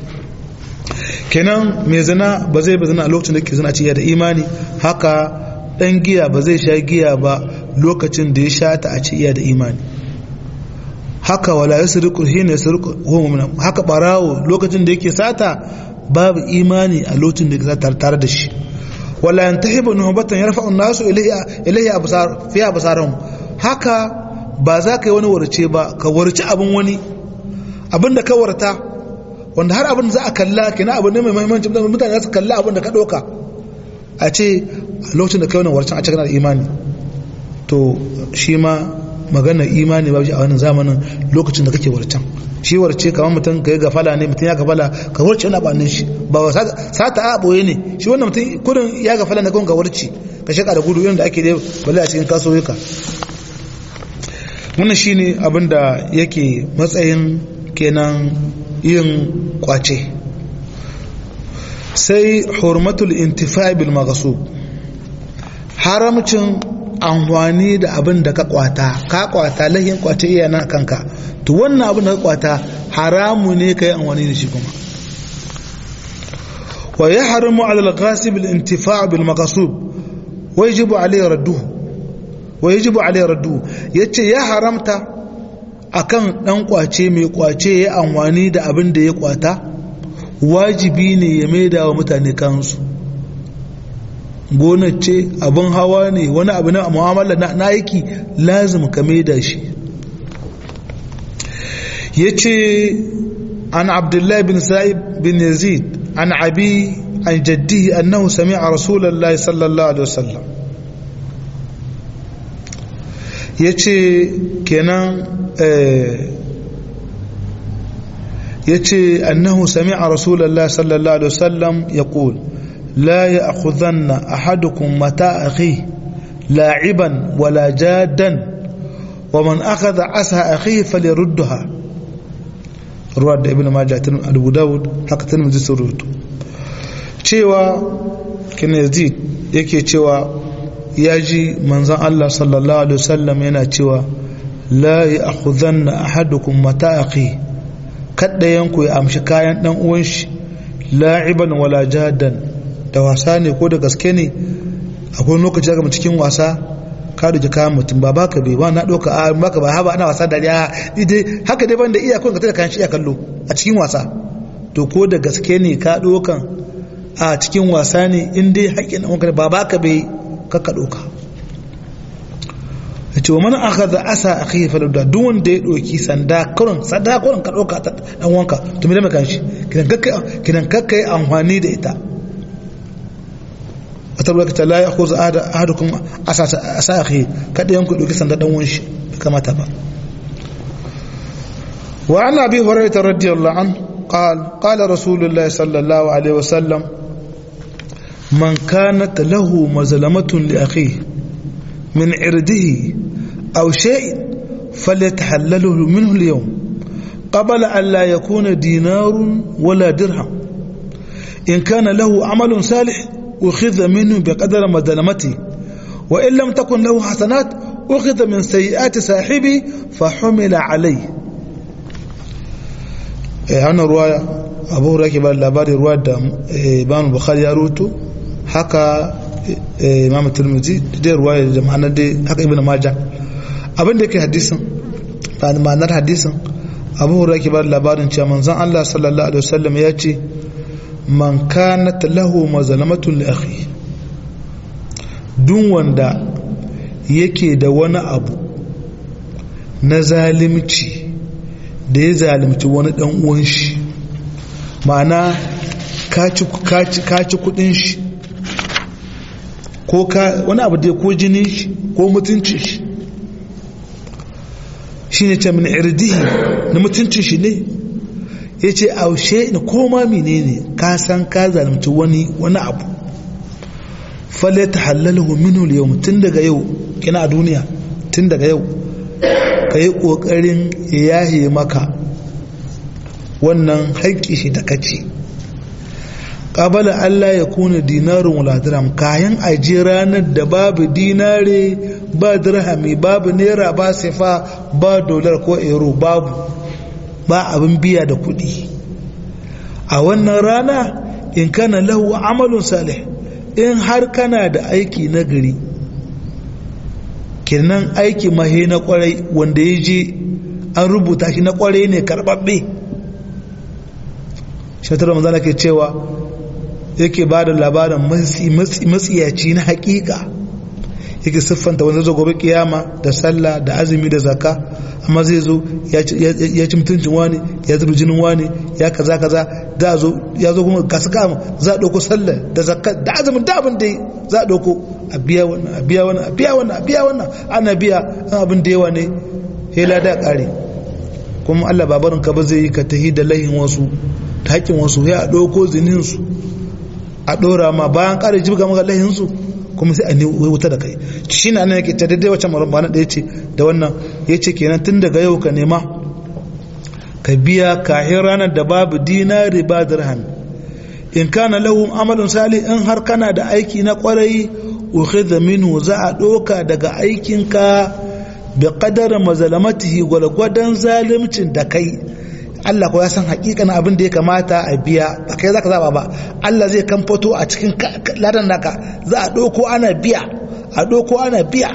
kenan mai zina ba zai ba zina a lokacin da ke zina ce da imani haka dan giya ba zai sha giya ba lokacin da ya sha ta a ce iya da imani haka wala yasriqu hina yasriqu huwa mu'min haka barawo lokacin da yake sata babu imani a lokacin da yake tare da shi wala yantahibu nuhbatan yarfa'u an-nasu ilayha ilayha absar fi absarihim haka ba za ka yi wani warce ba ka warci abin wani abin da ka warta wanda har abin za a kalla kina abin ne mai muhimmanci mutane za su kalla abin da ka ɗauka a ce a lokacin da kai wani warcin a cikin da imani to shi ma magana imani ba a wannan zamanin lokacin da kake warcan shi warce kamar mutum ka yi gafala ne mutum ya gafala ka warce wani abanin shi ba wa sata a boye ne shi wannan mutum kudin ya gafala na kawai ka warce ka shaka da gudu irin da ake da bale a cikin kasuwa wannan shine abin da yake matsayin kenan yin kwace sai hurmatul intifa bil maghsub haramcin amfani da abin da ka kwata ka kwata lahin kwace iya na kanka to wannan abin da ka kwata haramu ne ka yi amfani da shi kuma wa ya haramu alal ghasib al intifa bil maghsub wa yajibu alayhi radduhu wa yajibu alayhi radduhu yace ya haramta akan dan kwace mai kwace ya amfani da abin da ya kwata wajibi ne ya maida wa mutane kansu gonar ce abin hawa ne wani abu na mu'amala na aiki lazim ka maida shi ya ce an abdullahi bin sa'ib bin yazid an abi an jaddihi annahu sami'a rasulullahi sallallahu alaihi wasallam ya ce kenan ya ce annahu sami'a rasulullahi sallallahu alaihi wasallam ya ƙul لا يأخذن أحدكم متاع أخيه لاعبا ولا جادا ومن أخذ عسى أخيه فليردها رواد ابن ماجه أبو داود حق تنمزي سرود cewa kina yazid yake cewa ya ji manzan Allah sallallahu alaihi wasallam yana cewa la ya akhudhanna ahadukum mata'aqi kadda yanku ya amshi kayan dan uwan shi la'iban wala jadan da wasa ne ko da gaske ne akwai lokaci daga cikin wasa ka duke kayan mutum ba baka bai ba na ɗauka a baka ba haba ana wasa da ya idai haka dai banda iya kun ka tada kayan shi iya kallo a cikin wasa to ko da gaske ne ka ɗaukan a cikin wasa ne in dai haƙƙin ɗan ba baka bai kakka ɗauka ya ce wa mana aka za asa a kai falauda duk wanda ya ɗauki sanda kurin sanda kurin ka ɗauka ta ɗan wanka to mai kan shi kinan kakka yi amfani da ita a tarbar ta la ya ko za a hada kuma asa a kai kada yanku ɗauki sanda ɗan wanshi kamata ba wa ana bi horaita radiyallahu an قال قال رسول الله صلى الله عليه وسلم من كانت له مظلمة لأخيه من عرضه أو شيء فليتحلله منه اليوم قبل أن لا يكون دينار ولا درهم إن كان له عمل صالح أخذ منه بقدر مظلمته وإن لم تكن له حسنات أخذ من سيئات صاحبه فحمل عليه hannun ruwa abu hura ke ba labarin ruwa da imam bukhari ya rutu haka imam turmuzi da ruwa da ma'anar da haka ibn maja abin da ke hadisin ma'anar hadisin abu hura ke ba labarin cewa manzon allah sallallahu alaihi wasallam ya ce man kanat lahu mazalamatun li akhi duk wanda yake da wani abu na zalimci da ya zalimci wani dan uwan shi ma'ana ka ci kudin shi ko ka wani abu da ko jinin shi ko mutuncin shi shi ne ce min irdihi na mutuncin shi ne ya ce aushe na koma mine ne ka san ka zalimci wani wani abu falle ta halalahu minul yau tun daga yau kina a duniya tun daga yau ka yi ƙoƙarin yahe maka wannan haƙƙi shi da kace ƙabala Allah ya kuna dinarin wala dirham kayan aje ranar da babu dinare ba dirhami babu naira ba sifa ba dolar ko euro babu ba abin biya da kuɗi a wannan rana in kana lahu amalun salih in har kana da aiki na gari kenan aiki mahe na kwarai wanda ya je an rubuta shi na kwarai ne karbabbe shatar manzana ke cewa yake ba da labarin matsiyaci na hakika yake siffanta wanda zo gobe kiyama da sallah da azumi da zaka amma zai zo ya ci mutuncin wani ya zubi jinin wani ya kaza kaza da zo ya zo kuma gasu kama za a ɗauko sallah da zakka da azumin da abin da za a ɗauko a biya wannan a biya wannan a biya wannan a biya wannan ana biya an abin da yawa ne hela da ƙare kuma Allah babarin ka ba zai yi ka tahi da lahin wasu ta haƙƙin wasu ya ɗauko zinin su a ɗora ma bayan ƙare jibga maka lahin su kuma sai a ne wuta da kai shi na nan yake ta daidai wacce marabana da ya ce da wannan ya ce kenan tun daga yau ka nema ka biya kahin ranar da babu dinari ba dirham in kana lahu amalun salih in har kana da aiki na kwarai ukhidha minhu za a doka daga aikinka bi qadar mazalamatihi gwalgwadan zalimcin da kai Allah ko ya san hakikanin abin da ya kamata a biya ba kai zaka zaba ba Allah zai kan fito a cikin ladan naka za a doko ana biya a doko ana biya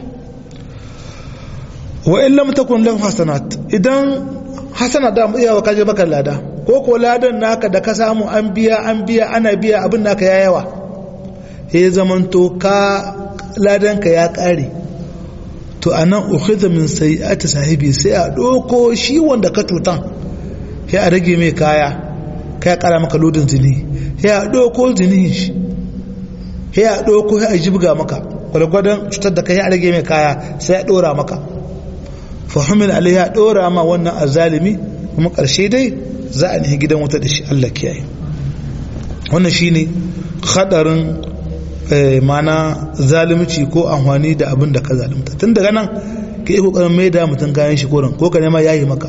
wa in lam takun lahu hasanat idan hasana da mu iya kaje baka lada ko ko ladan naka da ka samu an biya an biya ana biya abin naka ya yawa ya zamanto ka ladan ka ya kare to anan ukhidha min sayi'ati sahibi sai a doko shi wanda ka tutan sai a rage mai kaya kai kara maka lodin zini sai a doko zini shi sai a doko sai a jibga maka gwargwadon cutar da kai a rage mai kaya sai a dora maka fahimil alaiya dora ma wannan azalimi kuma karshe dai za a nihi gidan wuta da shi Allah kiyaye wannan shine hadarin mana zalimci ko amfani da abin da ka zalimta tun daga nan ka yi kokarin mai da mutum kayan shi koren ko ka nema yayi maka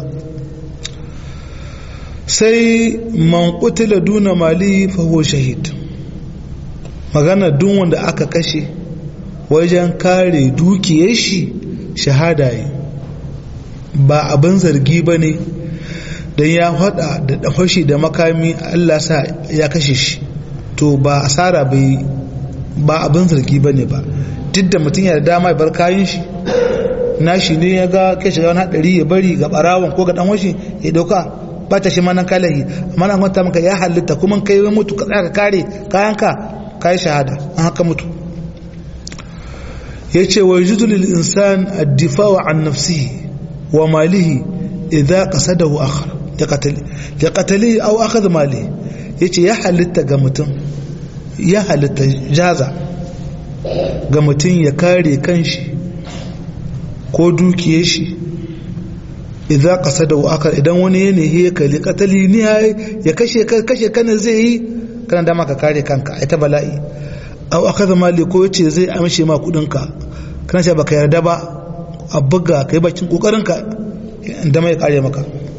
sai man kutila duna mali faho shahid magana duk wanda aka kashe wajen kare dukiyar shi shahada yi ba abin zargi ba ne don ya hada da dafashi da makami Allah sa ya kashe shi to ba asara bai ba abin zargi ba ne ba duk da mutum ya da dama ya bar kayan shi nashi ne ya ga kai shiga wani haɗari ya bari ga ɓarawon ko ga ɗan washi ya ɗauka ba ta shi manan kalahi amma na kwanta maka ya halitta kuma kai mutu ka tsaya ka kare kayanka kayi shahada an haka mutu yace wa yajuzu lil insan ad-difa'u an nafsihi wa malihi idza qasadahu akhar li qatalihi aw akhadha malihi yace ya halitta ga mutum ya halitta jaza ga mutum ya kare kanshi ko dukiyar shi idza qasadahu akhar idan wani yanayi ya kali qatali ni ya kashe kashe kana zai yi kana dama ka kare kanka ai ta bala'i aw akhadha mali ko yace zai amshe ma kudinka kana ce baka yarda ba a buga kai bakin kokarinka inda mai kare maka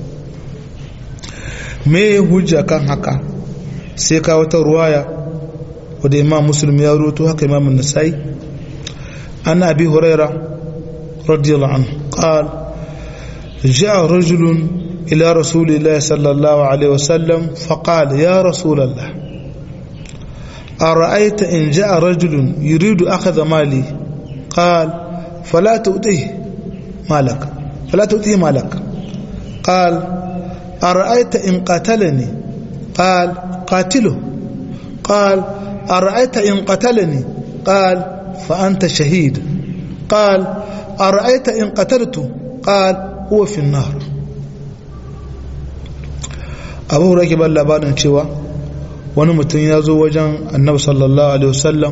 me hujja kan haka sai ka wata ruwaya wadda imam muslim ya ruto haka imam nasai an abi huraira radiyallahu anhu qal جاء رجل إلى رسول الله صلى الله عليه وسلم فقال يا رسول الله أرأيت إن جاء رجل يريد أخذ مالي قال فلا تؤتيه مالك فلا تؤتيه مالك قال أرأيت إن قتلني قال قاتله قال أرأيت إن قتلني قال فأنت شهيد قال أرأيت إن قتلته قال هو في النار abu hura ke ban labarin cewa wani mutum ya zo wajen annabi sallallahu alaihi wasallam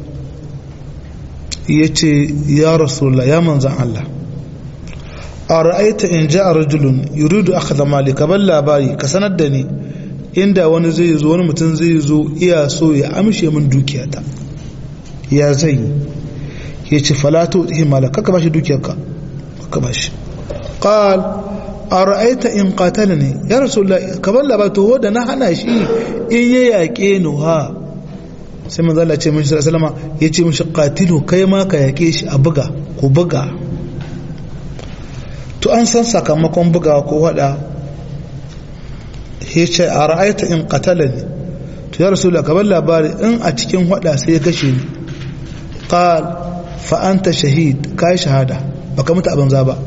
ya ce ya rasulullah ya manzan Allah a ra'aita in ja a rajulun yuridu aka zama ka ban labari ka sanar da ni inda wani zai zo wani mutum zai zo iya so ya amshe min dukiyata ya zai ya ce falatu ɗihi malaka ka bashi dukiyarka ka bashi qal ara'aita in qatalani ya rasulullah kaman labato da na hana shi in ya yaƙe ni ha sai manzo Allah ce min sallama yace mishi qatilu kai ma ka yaƙe shi a buga ko buga to an san sakamakon bugawa ko hada yace ara'aita in qatalani to ya rasulullah kaman labari in a cikin hada sai ya kashe ni qal fa anta shahid kai shahada baka mutu a banza ba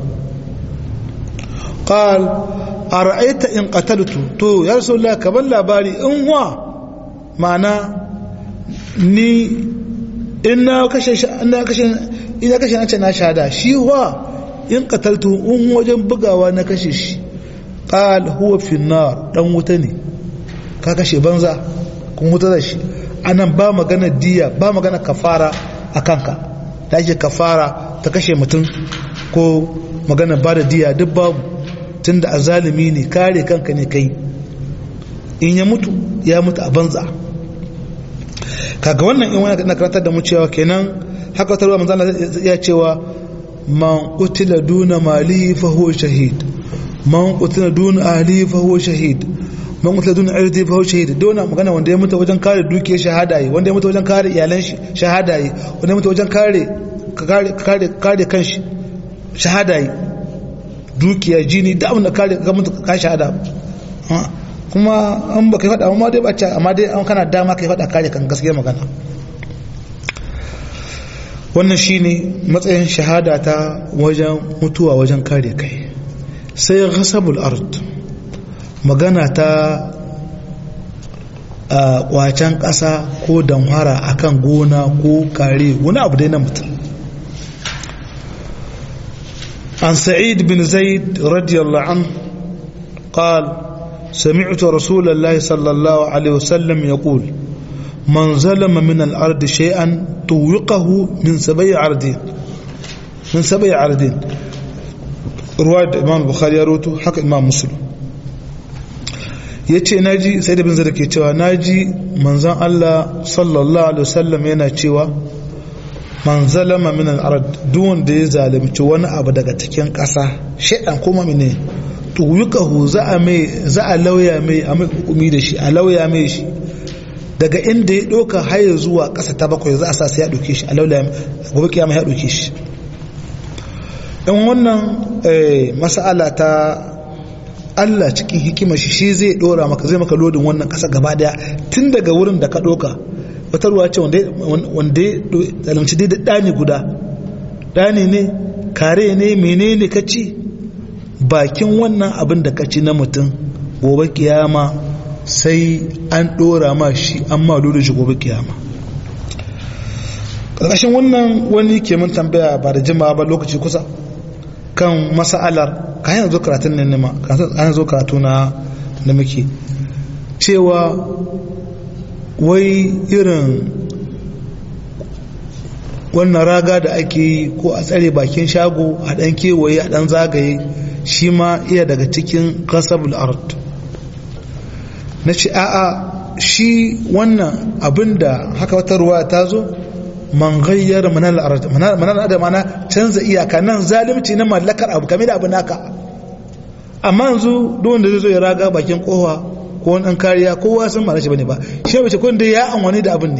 قال أرأيت إن قتلت تو يا رسول الله كبل لاباري إن هو معنى ni ina kashe ina kashe ina kashe nace na shahada shi huwa in qataltu in wajen bugawa na kashe shi qal huwa fi nar dan wuta ne ka kashe banza kun wuta da shi anan ba magana diya ba magana kafara akanka da ake kafara ta kashe mutum ko magana ba da diya duk babu tunda azalimi ne kare kanka ne kai in ya mutu ya mutu a banza kaga wannan in wani na karantar da mu cewa kenan haka ta ruwa manzana ya cewa man qutila duna malihi fa huwa shahid man qutila duna ahlihi fa huwa shahid man qutila duna irdi fa huwa shahid dona magana wanda ya mutu wajen kare dukiyar shahada yi wanda ya mutu wajen kare iyalan shi shahada yi wanda ya mutu wajen kare kare kare kanshi shahada yi dukiya jini da abin da kare ga mutu ka shahada kuma an ba kai faɗa amma dai bacci amma dai an kana dama kai faɗa kare kan gaskiya magana wannan shine matsayin shahada ta wajen mutuwa wajen kare kai sai ghasabul ard magana ta a kwacen ƙasa ko damhara akan gona ko kare wani abu dai na mutum عن سعيد بن زيد رضي الله عنه قال سمعت رسول الله صلى الله عليه وسلم يقول من ظلم من الأرض شيئا طوقه من سبع عردين من سبع عردين رواية الإمام البخاري يروته حق الإمام مسلم yace naji sai da bin zara ke cewa naji manzon Allah sallallahu alaihi wasallam yana cewa man zalama min al-ard duk wanda ya zalunci wani abu daga cikin ƙasa shaidan kuma mene tuyukahu za a mai za a lauya mai a mai hukumi da shi a lauya mai shi daga inda ya doka haye zuwa ƙasa ta bakwai za a sa sai ya doke shi a lauya gobe kiyama ya doke shi in wannan mas'ala ta Allah cikin hikimar shi shi zai dora maka zai maka lodin wannan ƙasa gaba daya tun daga wurin da ka doka wata ruwa ce wanda ya zalimci dai ɗani guda ɗani ne kare ne menene ka ci bakin wannan abin da ka ci na mutum gobe kiyama sai an ɗora ma shi an ma da shi gobe kiyama ƙarƙashin wannan wani ke mun tambaya ba da jimawa ba lokaci kusa kan masa'alar ka hanyar zo karatun nan nema ka hanyar zo karatu na da muke cewa wai irin wannan raga da ake yi ko a tsare bakin shago a ɗan kewaye a ɗan zagaye shi ma iya daga cikin kasabul art na ce a'a shi wannan abinda haka wata ruwa ta zo man gayyar manar art manar da mana canza iyaka nan zalimci na mallakar abu kame da abu naka amma yanzu duk wanda zai zo ya raga bakin kowa ko wani ɗan kariya kowa sun mara shi bane ba shi mace kun da ya amfani da abin ne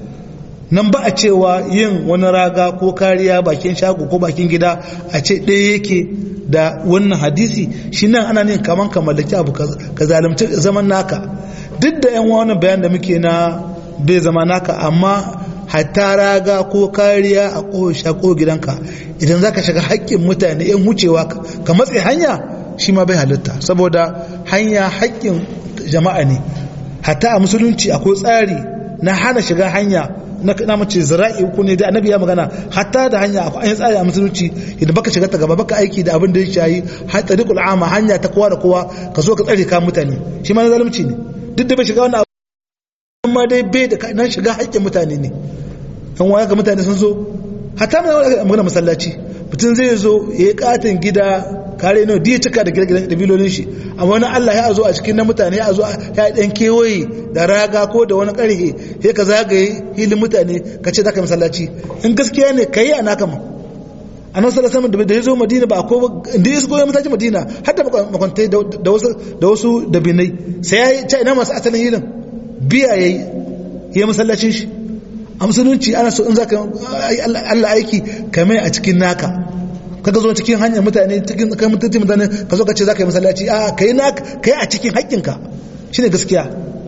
nan ba a cewa yin wani raga ko kariya bakin shago ko bakin gida a ce ɗaya yake da wannan hadisi shi nan ana nin kaman ka mallaki abu ka zalimci zaman naka duk da yan wani bayan da muke na bai zama naka amma hatta raga ko kariya a ƙosha ko gidanka idan za ka shiga haƙƙin mutane yan wucewa ka matse hanya shi ma bai halitta saboda hanya haƙƙin jama'a ne hatta a musulunci akwai tsari na hana shiga hanya na kana mace zira'i uku ne da annabi ya magana hatta da hanya akwai an tsari a musulunci idan baka shiga ta gaba baka aiki da abin da ya shayi har tariqul ama hanya ta kowa da kowa ka zo ka tsare ka mutane shi ma na zalunci ne duk da bai shiga wannan amma dai bai da nan shiga haƙƙin mutane ne yan waya ga mutane sun zo hatta mai magana masallaci mutum zai zo ya yi katin gida kare nawa diya cika da gidan da bilolin shi amma wani Allah ya zo a cikin na mutane ya zo ya dan kewaye da raga ko da wani karhe sai ka zagaye hilin mutane ka ce zaka masallaci in gaskiya ne kai a naka ma annabi sallallahu alaihi da ya zo Madina ba ko inda ya zo masallaci Madina har da makwantai da wasu da wasu da binai sai ya ce ina masu asalin hilin biya yayi ya masallacin shi a musulunci ana so in zaka Allah aiki kamar a cikin naka kaga zo cikin hanyar mutane cikin kai mutunci mutane ka zo ka ce za ka yi masallaci a kai na kai a cikin haƙƙinka shine gaskiya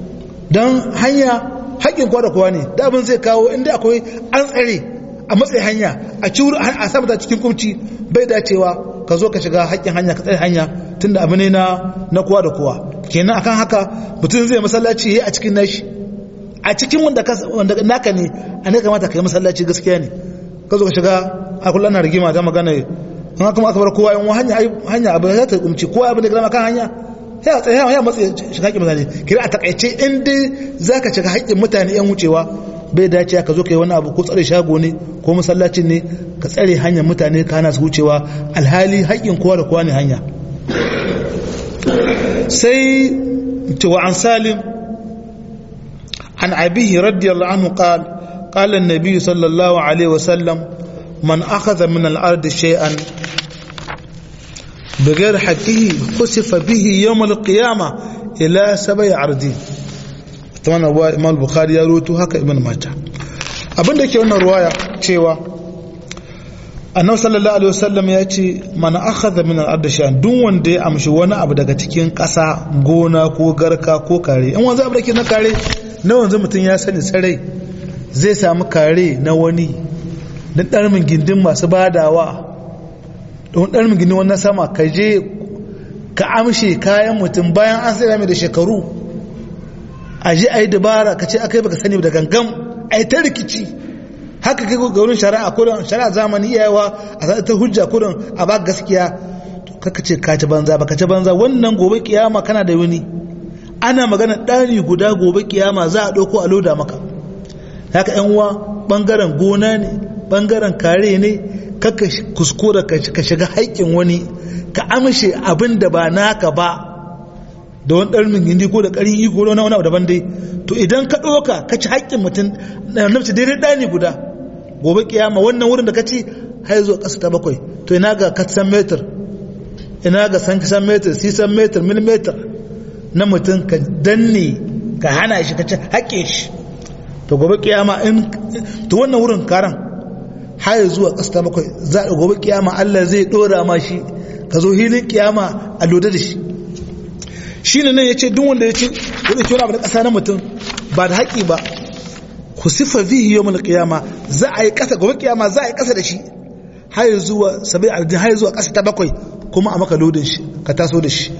don hanya haƙƙin kowa da kowa ne da abin zai kawo inda akwai an tsare a matsayin hanya a ciwur a sa mata cikin kumci bai dacewa ka zo ka shiga haƙƙin hanya ka tsare hanya tunda abu ne na na kowa da kowa kenan akan haka mutum zai masallaci yayi a cikin nashi a cikin wanda wanda naka ne a ne kamata ka yi masallaci gaskiya ne ka zo ka shiga a kullum na rigima ta magana an kuma aka bar kowa yan hanya hanya abu za ta kumci kowa abin da gama kan hanya ya tsaye ya matsayi shiga haƙƙin mutane kira a takaice in dai za ka shiga haƙƙin mutane yan wucewa bai dace ka zo ka yi wani abu ko tsare shago ne ko masallacin ne ka tsare hanyar mutane ka hana su wucewa alhali haƙƙin kowa da kowa ne hanya sai cewa an salim an abihi radiyallahu anhu qala قال النبي صلى الله عليه وسلم من أخذ من الأرض شيئا بغير حقه خسف به يوم القيامة إلى سبع عرضين طبعا هو إمام البخاري يروتو هكا ابن ماجه abin da ke wannan ruwaya cewa annabi sallallahu alaihi wasallam ya ce man akhadha min al-ard shay'an duk wanda ya amshi wani abu daga cikin ƙasa gona ko garka ko kare in wanzu abu da ke na kare na wanzu mutum ya sani sarai zai samu kare na wani na ɗarmin gindin masu badawa don ɗarmin gindin wannan sama ka je ka amshe kayan mutum bayan an sai mai da shekaru a je a yi dabara ka ce aka yi baka sani da gangan a yi ta rikici haka kai ga wurin shari'a kudin shari'a zamani iyayewa a sa ta hujja kudin a ba gaskiya kaka ce ka ci banza ba ka ci banza wannan gobe kiyama kana da wani ana magana ɗani guda gobe kiyama za a ɗauko a loda maka haka yan uwa bangaren gona ne bangaren kare ne kaka kuskura ka shiga haƙƙin wani ka amshe abin da ba naka ba da wani ɗarmin gindi ko da ƙarin iko na wani abu daban dai to idan ka ɗauka ka ci haƙƙin mutum na nafci daidai ɗani guda gobe kiyama wannan wurin da ka ci har zuwa ƙasa ta bakwai to ina ga katsan metar ina ga san kisan metar sisan metar milimetar na mutum ka danne ka hana shi ka ci haƙƙin shi to gobe kiyama in to wannan wurin karan har zuwa ƙasa bakwai za a gobe kiyama Allah zai dora ma shi ka zo hilin kiyama a loda da shi shine nan yace duk wanda yace ko da wani abu da ƙasa na mutum ba da haƙi ba ku sifa bihi yawmul qiyama za a yi ƙasa gobe kiyama za a yi ƙasa da shi har zuwa sabai ardin har zuwa ƙasa ta bakwai kuma a maka lodin shi ka taso da shi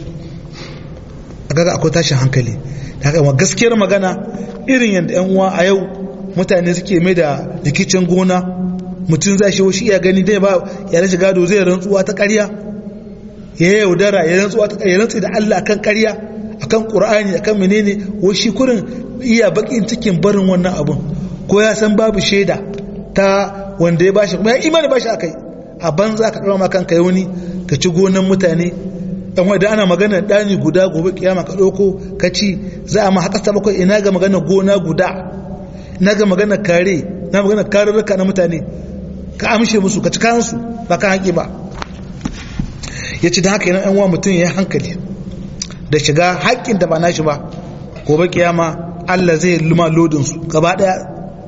a kaga akwai tashin hankali haka gaskiyar magana irin yadda yan uwa a yau mutane suke mai da rikicin gona mutum zai shi shi iya gani dai ba ya rashi gado zai rantsuwa ta ƙarya ya yaudara ya rantsuwa ta ƙarya rantsu da Allah akan ƙarya akan Qur'ani akan menene wai shi kurin iya bakin cikin barin wannan abun ko ya san babu shaida ta wanda ya bashi kuma ya imani bashi akai a banza ka ɗaura ma kanka yauni ka ci gonan mutane dan wanda ana magana dani guda gobe kiyama ka ɗauko ka ci za a ma haka ta bakwai ina ga magana gona guda ina ga magana kare na magana karurruka na mutane ka amshe musu ka ci kansu ba ka haƙi ba ya ci da haka yana yan mutum ya hankali da shiga haƙƙin da ba nashi ba gobe kiyama Allah zai luma lodin su gaba daya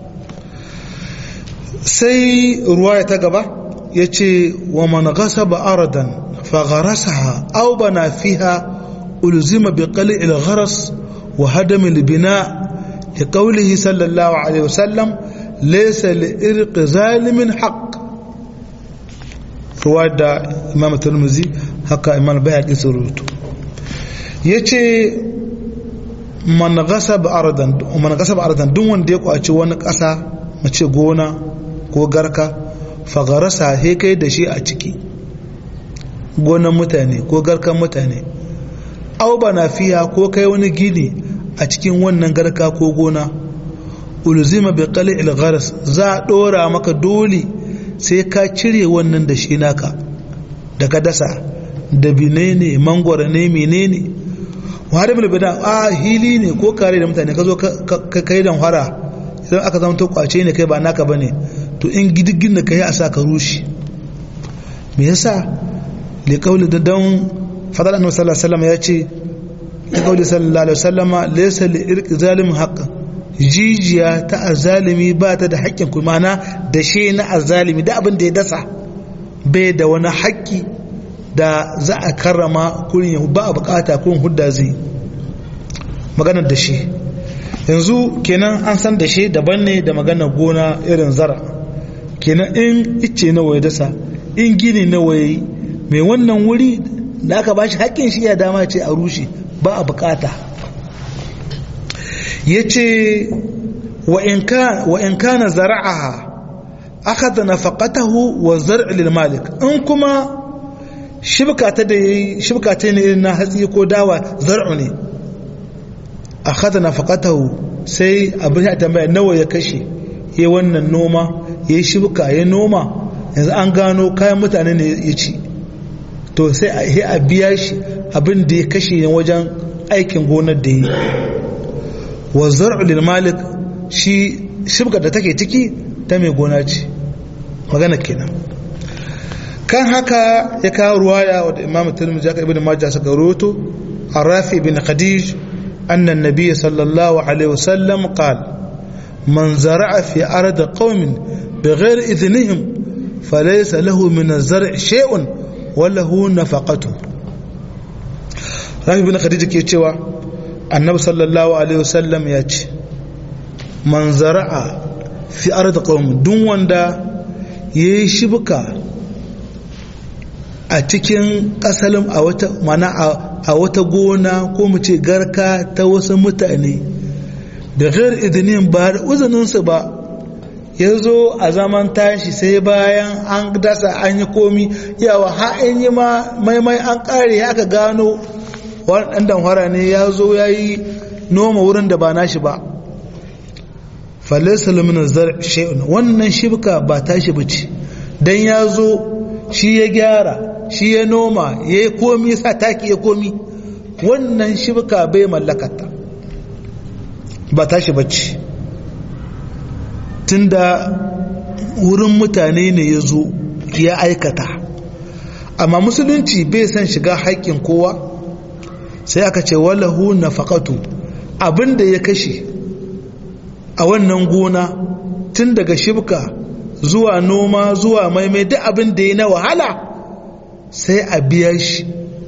sai ruwaya ta gaba ya ce wa man ghasaba aradan fa gharasaha aw bana fiha ulzima bi qali' al-gharas wa hadam al-bina li qawlihi sallallahu alaihi wasallam laysa li irq zalimin haqq ruwaya da imam tirmidhi haka imam bayhaqi surutu yace man ghasaba aradan man ghasaba aradan duk wanda ya kwaci wani kasa mace gona ko garka fagarasa he kai da shi a ciki gonan mutane ko garkan mutane au bana fiya ko kai wani gini a cikin wannan garka ko gona ulzima bi qali al gharas za a dora maka dole sai ka cire wannan da shi naka da ka dasa da binene mangwara ne menene wahada bil bida a hili ne ko kare da mutane ka zo ka kai dan fara idan aka zama to kwace ne kai ba naka bane to in gidigin da kai a sa ka rushe me yasa li qawli da dan fadal annabi sallallahu alaihi wasallam ya ce li qawli sallallahu alaihi wasallam laysa li irqi zalim haqqan jijiya ta azalimi ba ta da haƙƙin ku mana da she na azalimi da abin da ya dasa bai da wani haƙƙi da za a karrama kurin ba a bukata kurin hudda zai maganar da shi yanzu kenan an san da shi daban ne da maganar gona irin zara kenan in icce na waye dasa in gini na waye mai wannan wuri da aka bashi haƙƙin shi ya dama ce a rushe ba a bukata ya ce wa in kana zara'aha aka da nafaqatahu wa zar'i lil malik in kuma shibka ta da yayi shibka ta ne irin na hatsi ko dawa zar'u ne akhadha nafaqatahu sai abin ya tambaya nawa ya kashe yayi wannan noma yayi shibka yayi noma yanzu an gano kayan mutane ne ya ci to sai a biya shi abin da ya kashe ne wajen aikin gonar da yi wa zar'u lil malik shi shibka da take ciki ta mai gona ce magana kenan kan haka ya kawo ruwaya wadda imam tirmidhi aka ibn majah suka rawaito arafi bin khadij anna an-nabiy sallallahu alaihi wasallam qala man zara'a fi ard qaumin bighayr idhnihim falaysa lahu min az-zar' shay'un wa lahu nafaqatuhu rafi bin khadij ke cewa annabi sallallahu alaihi wasallam ya ce man zara'a fi ard qaumin duk wanda yayi shibka a cikin ƙasalin a wata mana a wata gona ko mu ce garka ta wasu mutane da ghair idinin ba da uzuninsu ba ya zo a zaman tashi sai bayan an dasa an yi komi yawa ha'in yi ma maimai an ƙare aka gano wani ɗan damfara ne ya zo ya yi noma wurin da ba nashi ba falisa luminar zar shi'un wannan shibka ba tashi ba ce don ya zo shi ya gyara shi ya noma ya yi komi sa taki ya komi wannan shibka bai mallakata ba tashi bacci tunda wurin mutane ne ya zo ya aikata amma musulunci bai san shiga haƙƙin kowa sai aka ce walahu nafaqatu abinda ya kashe a wannan gona tun daga shibka zuwa noma zuwa maimai duk abin da ya na wahala sai a biya shi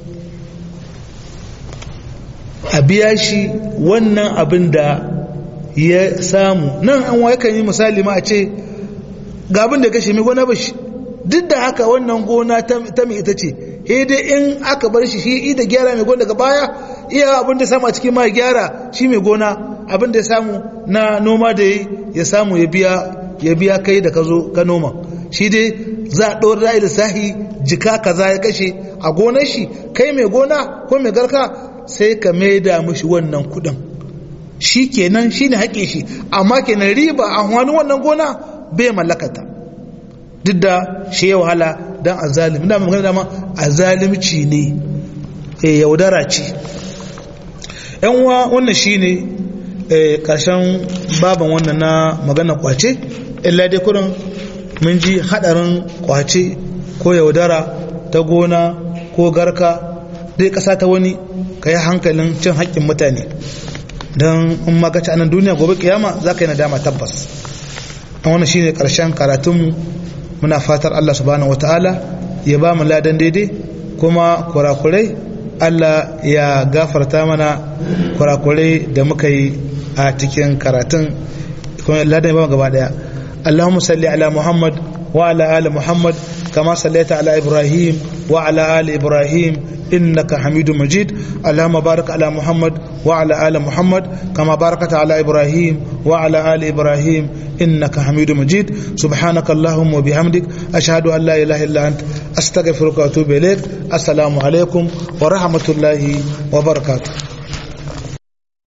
a biya shi wannan abin da ya samu nan an waye kan yi misali ma a ce ga abin da kashe mai gona ba shi duk da haka wannan gona ta mai ita ce dai in aka bar shi shi da gyara mai gona daga baya iya abin da samu a cikin ma gyara shi mai gona abin da ya samu na noma da ya samu ya biya ya biya kai da ka zo ka noma shi dai za a ɗora ra'ayi lissahi jika kaza ya kashe a gonar shi kai mai gona ko mai garka sai ka maida mishi wannan kuɗin shi kenan shi ne haƙe shi amma kenan riba a wani wannan gona bai mallakata duk da shi ya wahala don a zalim da magana dama a zalimci ne e yaudara ce yan uwa wannan shi ne ƙarshen baban wannan na magana kwace illa dai kurin mun ji haɗarin kwace ko yaudara ta gona ko garka dai ƙasa ta wani ka yi hankalin cin haƙƙin mutane don in magaci a nan duniya gobe kiyama za ka yi nadama tabbas an wani shine karshen karatunmu muna fatar Allah subhanahu wataala ya ba mu ladan daidai kuma kurakurai Allah ya gafarta mana kurakurai da muka yi a cikin karatun kuma ladan ya ba mu gaba daya Allahumma salli ala Muhammad wa ala ali Muhammad kama sallaita ala Ibrahim wa ala ali Ibrahim إنك حميد مجيد اللهم بارك على محمد وعلى آل محمد كما باركت على إبراهيم وعلى آل إبراهيم إنك حميد مجيد سبحانك اللهم وبحمدك أشهد أن لا إله إلا أنت أستغفرك وأتوب إليك السلام عليكم ورحمة الله وبركاته